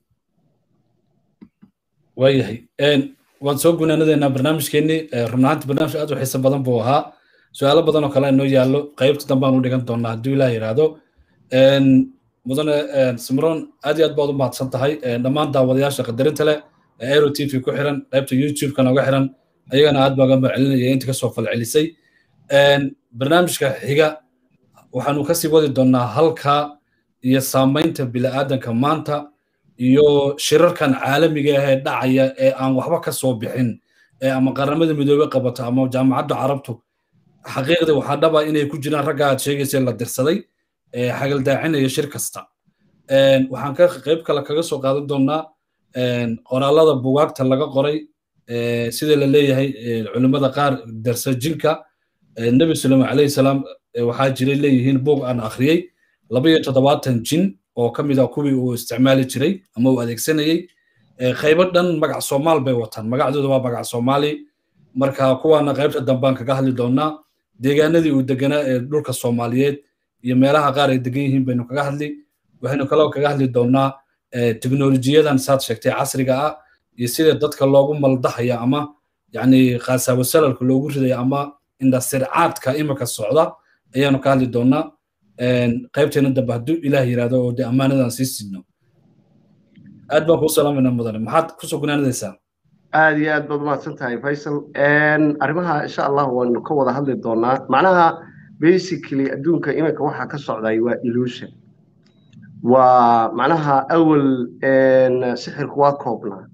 waayahay waan soo gunaanadeynaa barnaamijkeennii run ahaanti barnaamij aad u xiiso badan buu ahaa su-aalo badan oo kale inoo yaallo qaybta dambe aan u dhigan doonaa hadduu ilaah yidhaahdo mudane simron aad iyo aad baad u mahadsan tahay dhammaan daawadayaasha qadarinta leh ee aero t v ku xiran qaybta youtube-ka nooga xiran ayagana aad baa gamba celinaya inta kasoo falcelisay barnaamijka xiga waxaanu kasii wadi doonaa halka iyo saamaynta bini'aadanka maanta iyo shirarkan caalamiga ah ee dhacaya ee aan waxba ka soo bixin ee ama qaramada midoobey qabato ama jaamacadda carabtu xaqiiqda waxaa dhaba inay ku jiraan ragga aad sheegaysa la dirsaday ee xagaldaacinaya shir kasta waxaan ka qayb kale kaga soo qaadan doonaa qoraalada bugaagta laga qoray sida la leeyahay culimmada qaar darsa jinka nebi suleyman calayhi salaam waxaa jiray leeyihiin buug aan akhriyey laba iyo toddobaatan jin oo ka mid ah kuwii uu isticmaali jiray ama uu adeegsanayey qaybo dhan magac soomaal bay wataan magacdooda waa magac soomaali marka kuwaana qaybta dambaan kaga hadli doonaa deegaanadii uu deganaa ee dhulka soomaaliyeed iyo meelaha qaar ay degan yihiin baynu kaga hadli waxaynu kaloo kaga hadli doonaa teknolojiyadan saad sheegtay casriga ah iyo sida dadka loogu maldahaya ama yani khaasaabo salalka loogu ridaya ama indhasircaadka imika socda ayaanu ka hadli doonaa qaybteena dambe hadduu ilaah yidhahdo oo dee ammaanadan sii sidno aad baan kuu salaamayna mudane maxaad kusoo gunaanadaysaa aad iyo aad baad umahadsan tahay faysal arrimaha insha allah waanu ka wada hadli doonaa macnaha basically adduunka iminka waxaa ka socday waa illusion waa macnaha awal sixirku waa koobnaa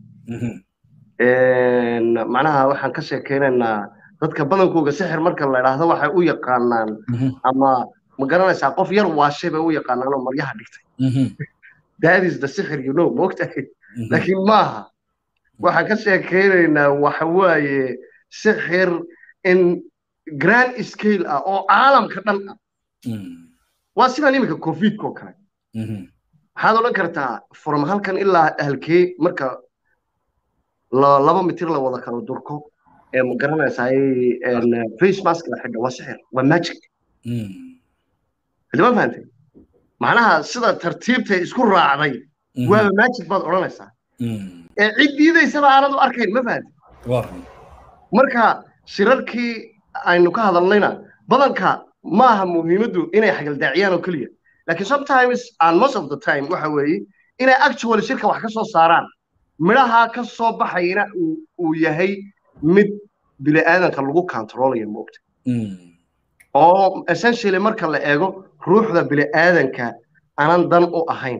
macnaha waxaan ka sheekeynaynaa dadka badankooga sixir marka la idhaahdo waxay u yaqaanaan ama ma garanaysaa qof yar waashay bay u yaqaanaan oo maryaha dhigtay that is the sixir you know moogtahay laakiin maaha waxaan ka sheekeynaynaa waxa waaye sixir in grand scale ah oo caalamka dhan ah waa sidaan iminka covidka oo kale waxaad odhan kartaa from halkan ilaa halkee marka laba mitir la wada kala durko ee ma garanaysaa face mask la xidho waa sixir waa magic hadima fahantay macnaha sida tartiibta isku raacday waaba magic baad odhanaysaa ee cid diidaysaba aanad u arkayn ma fahantay marka shirarkii aynu ka hadalnayna badanka maaha muhiimaddu inay xagaldaaciyaan oo keliya laakiin sometimes and most of the time waxa weeye inay actually shirka wax ka soo saaraan midhaha ka soo baxayna uu yahay mid bini'aadanka lagu controlayo moogta oo essentially marka la eego ruuxda bini'aadanka aanan dan u ahayn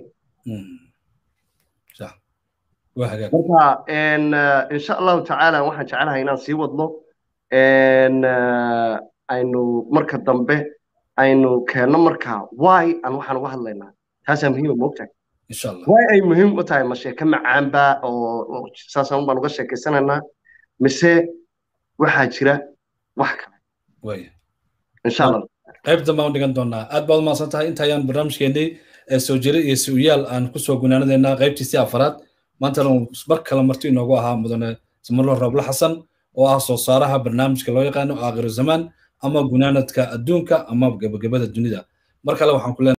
marka insha allahu tacaala waxaan jecelahay inaan sii wadno aynu marka dambe aynu keenno marka why aan waxaan uga hadlaynaa taasaa muhiima moogtahay why ay muhiim u tahay ma sheeke macaanba oo saasaan baan uga sheekaysanaynaa mise waxaa jira wax kale insha allah qayb dambe aan dhigan doonaa aad baad umahadsan tahay inta ayaan barnaamijkeennii soo jira iyo su'yaal aan kusoo gunaanadaynaa qaybtiisii afaraad maantana mar kale marti inoogu ahaa mudane samarlo roble xasan oo ah soo saaraha barnaamijka loo yaqaano aakhiru zamaan ama gunaanadka adduunka ama gebagabada dunida mar kale waxaan ku leenahay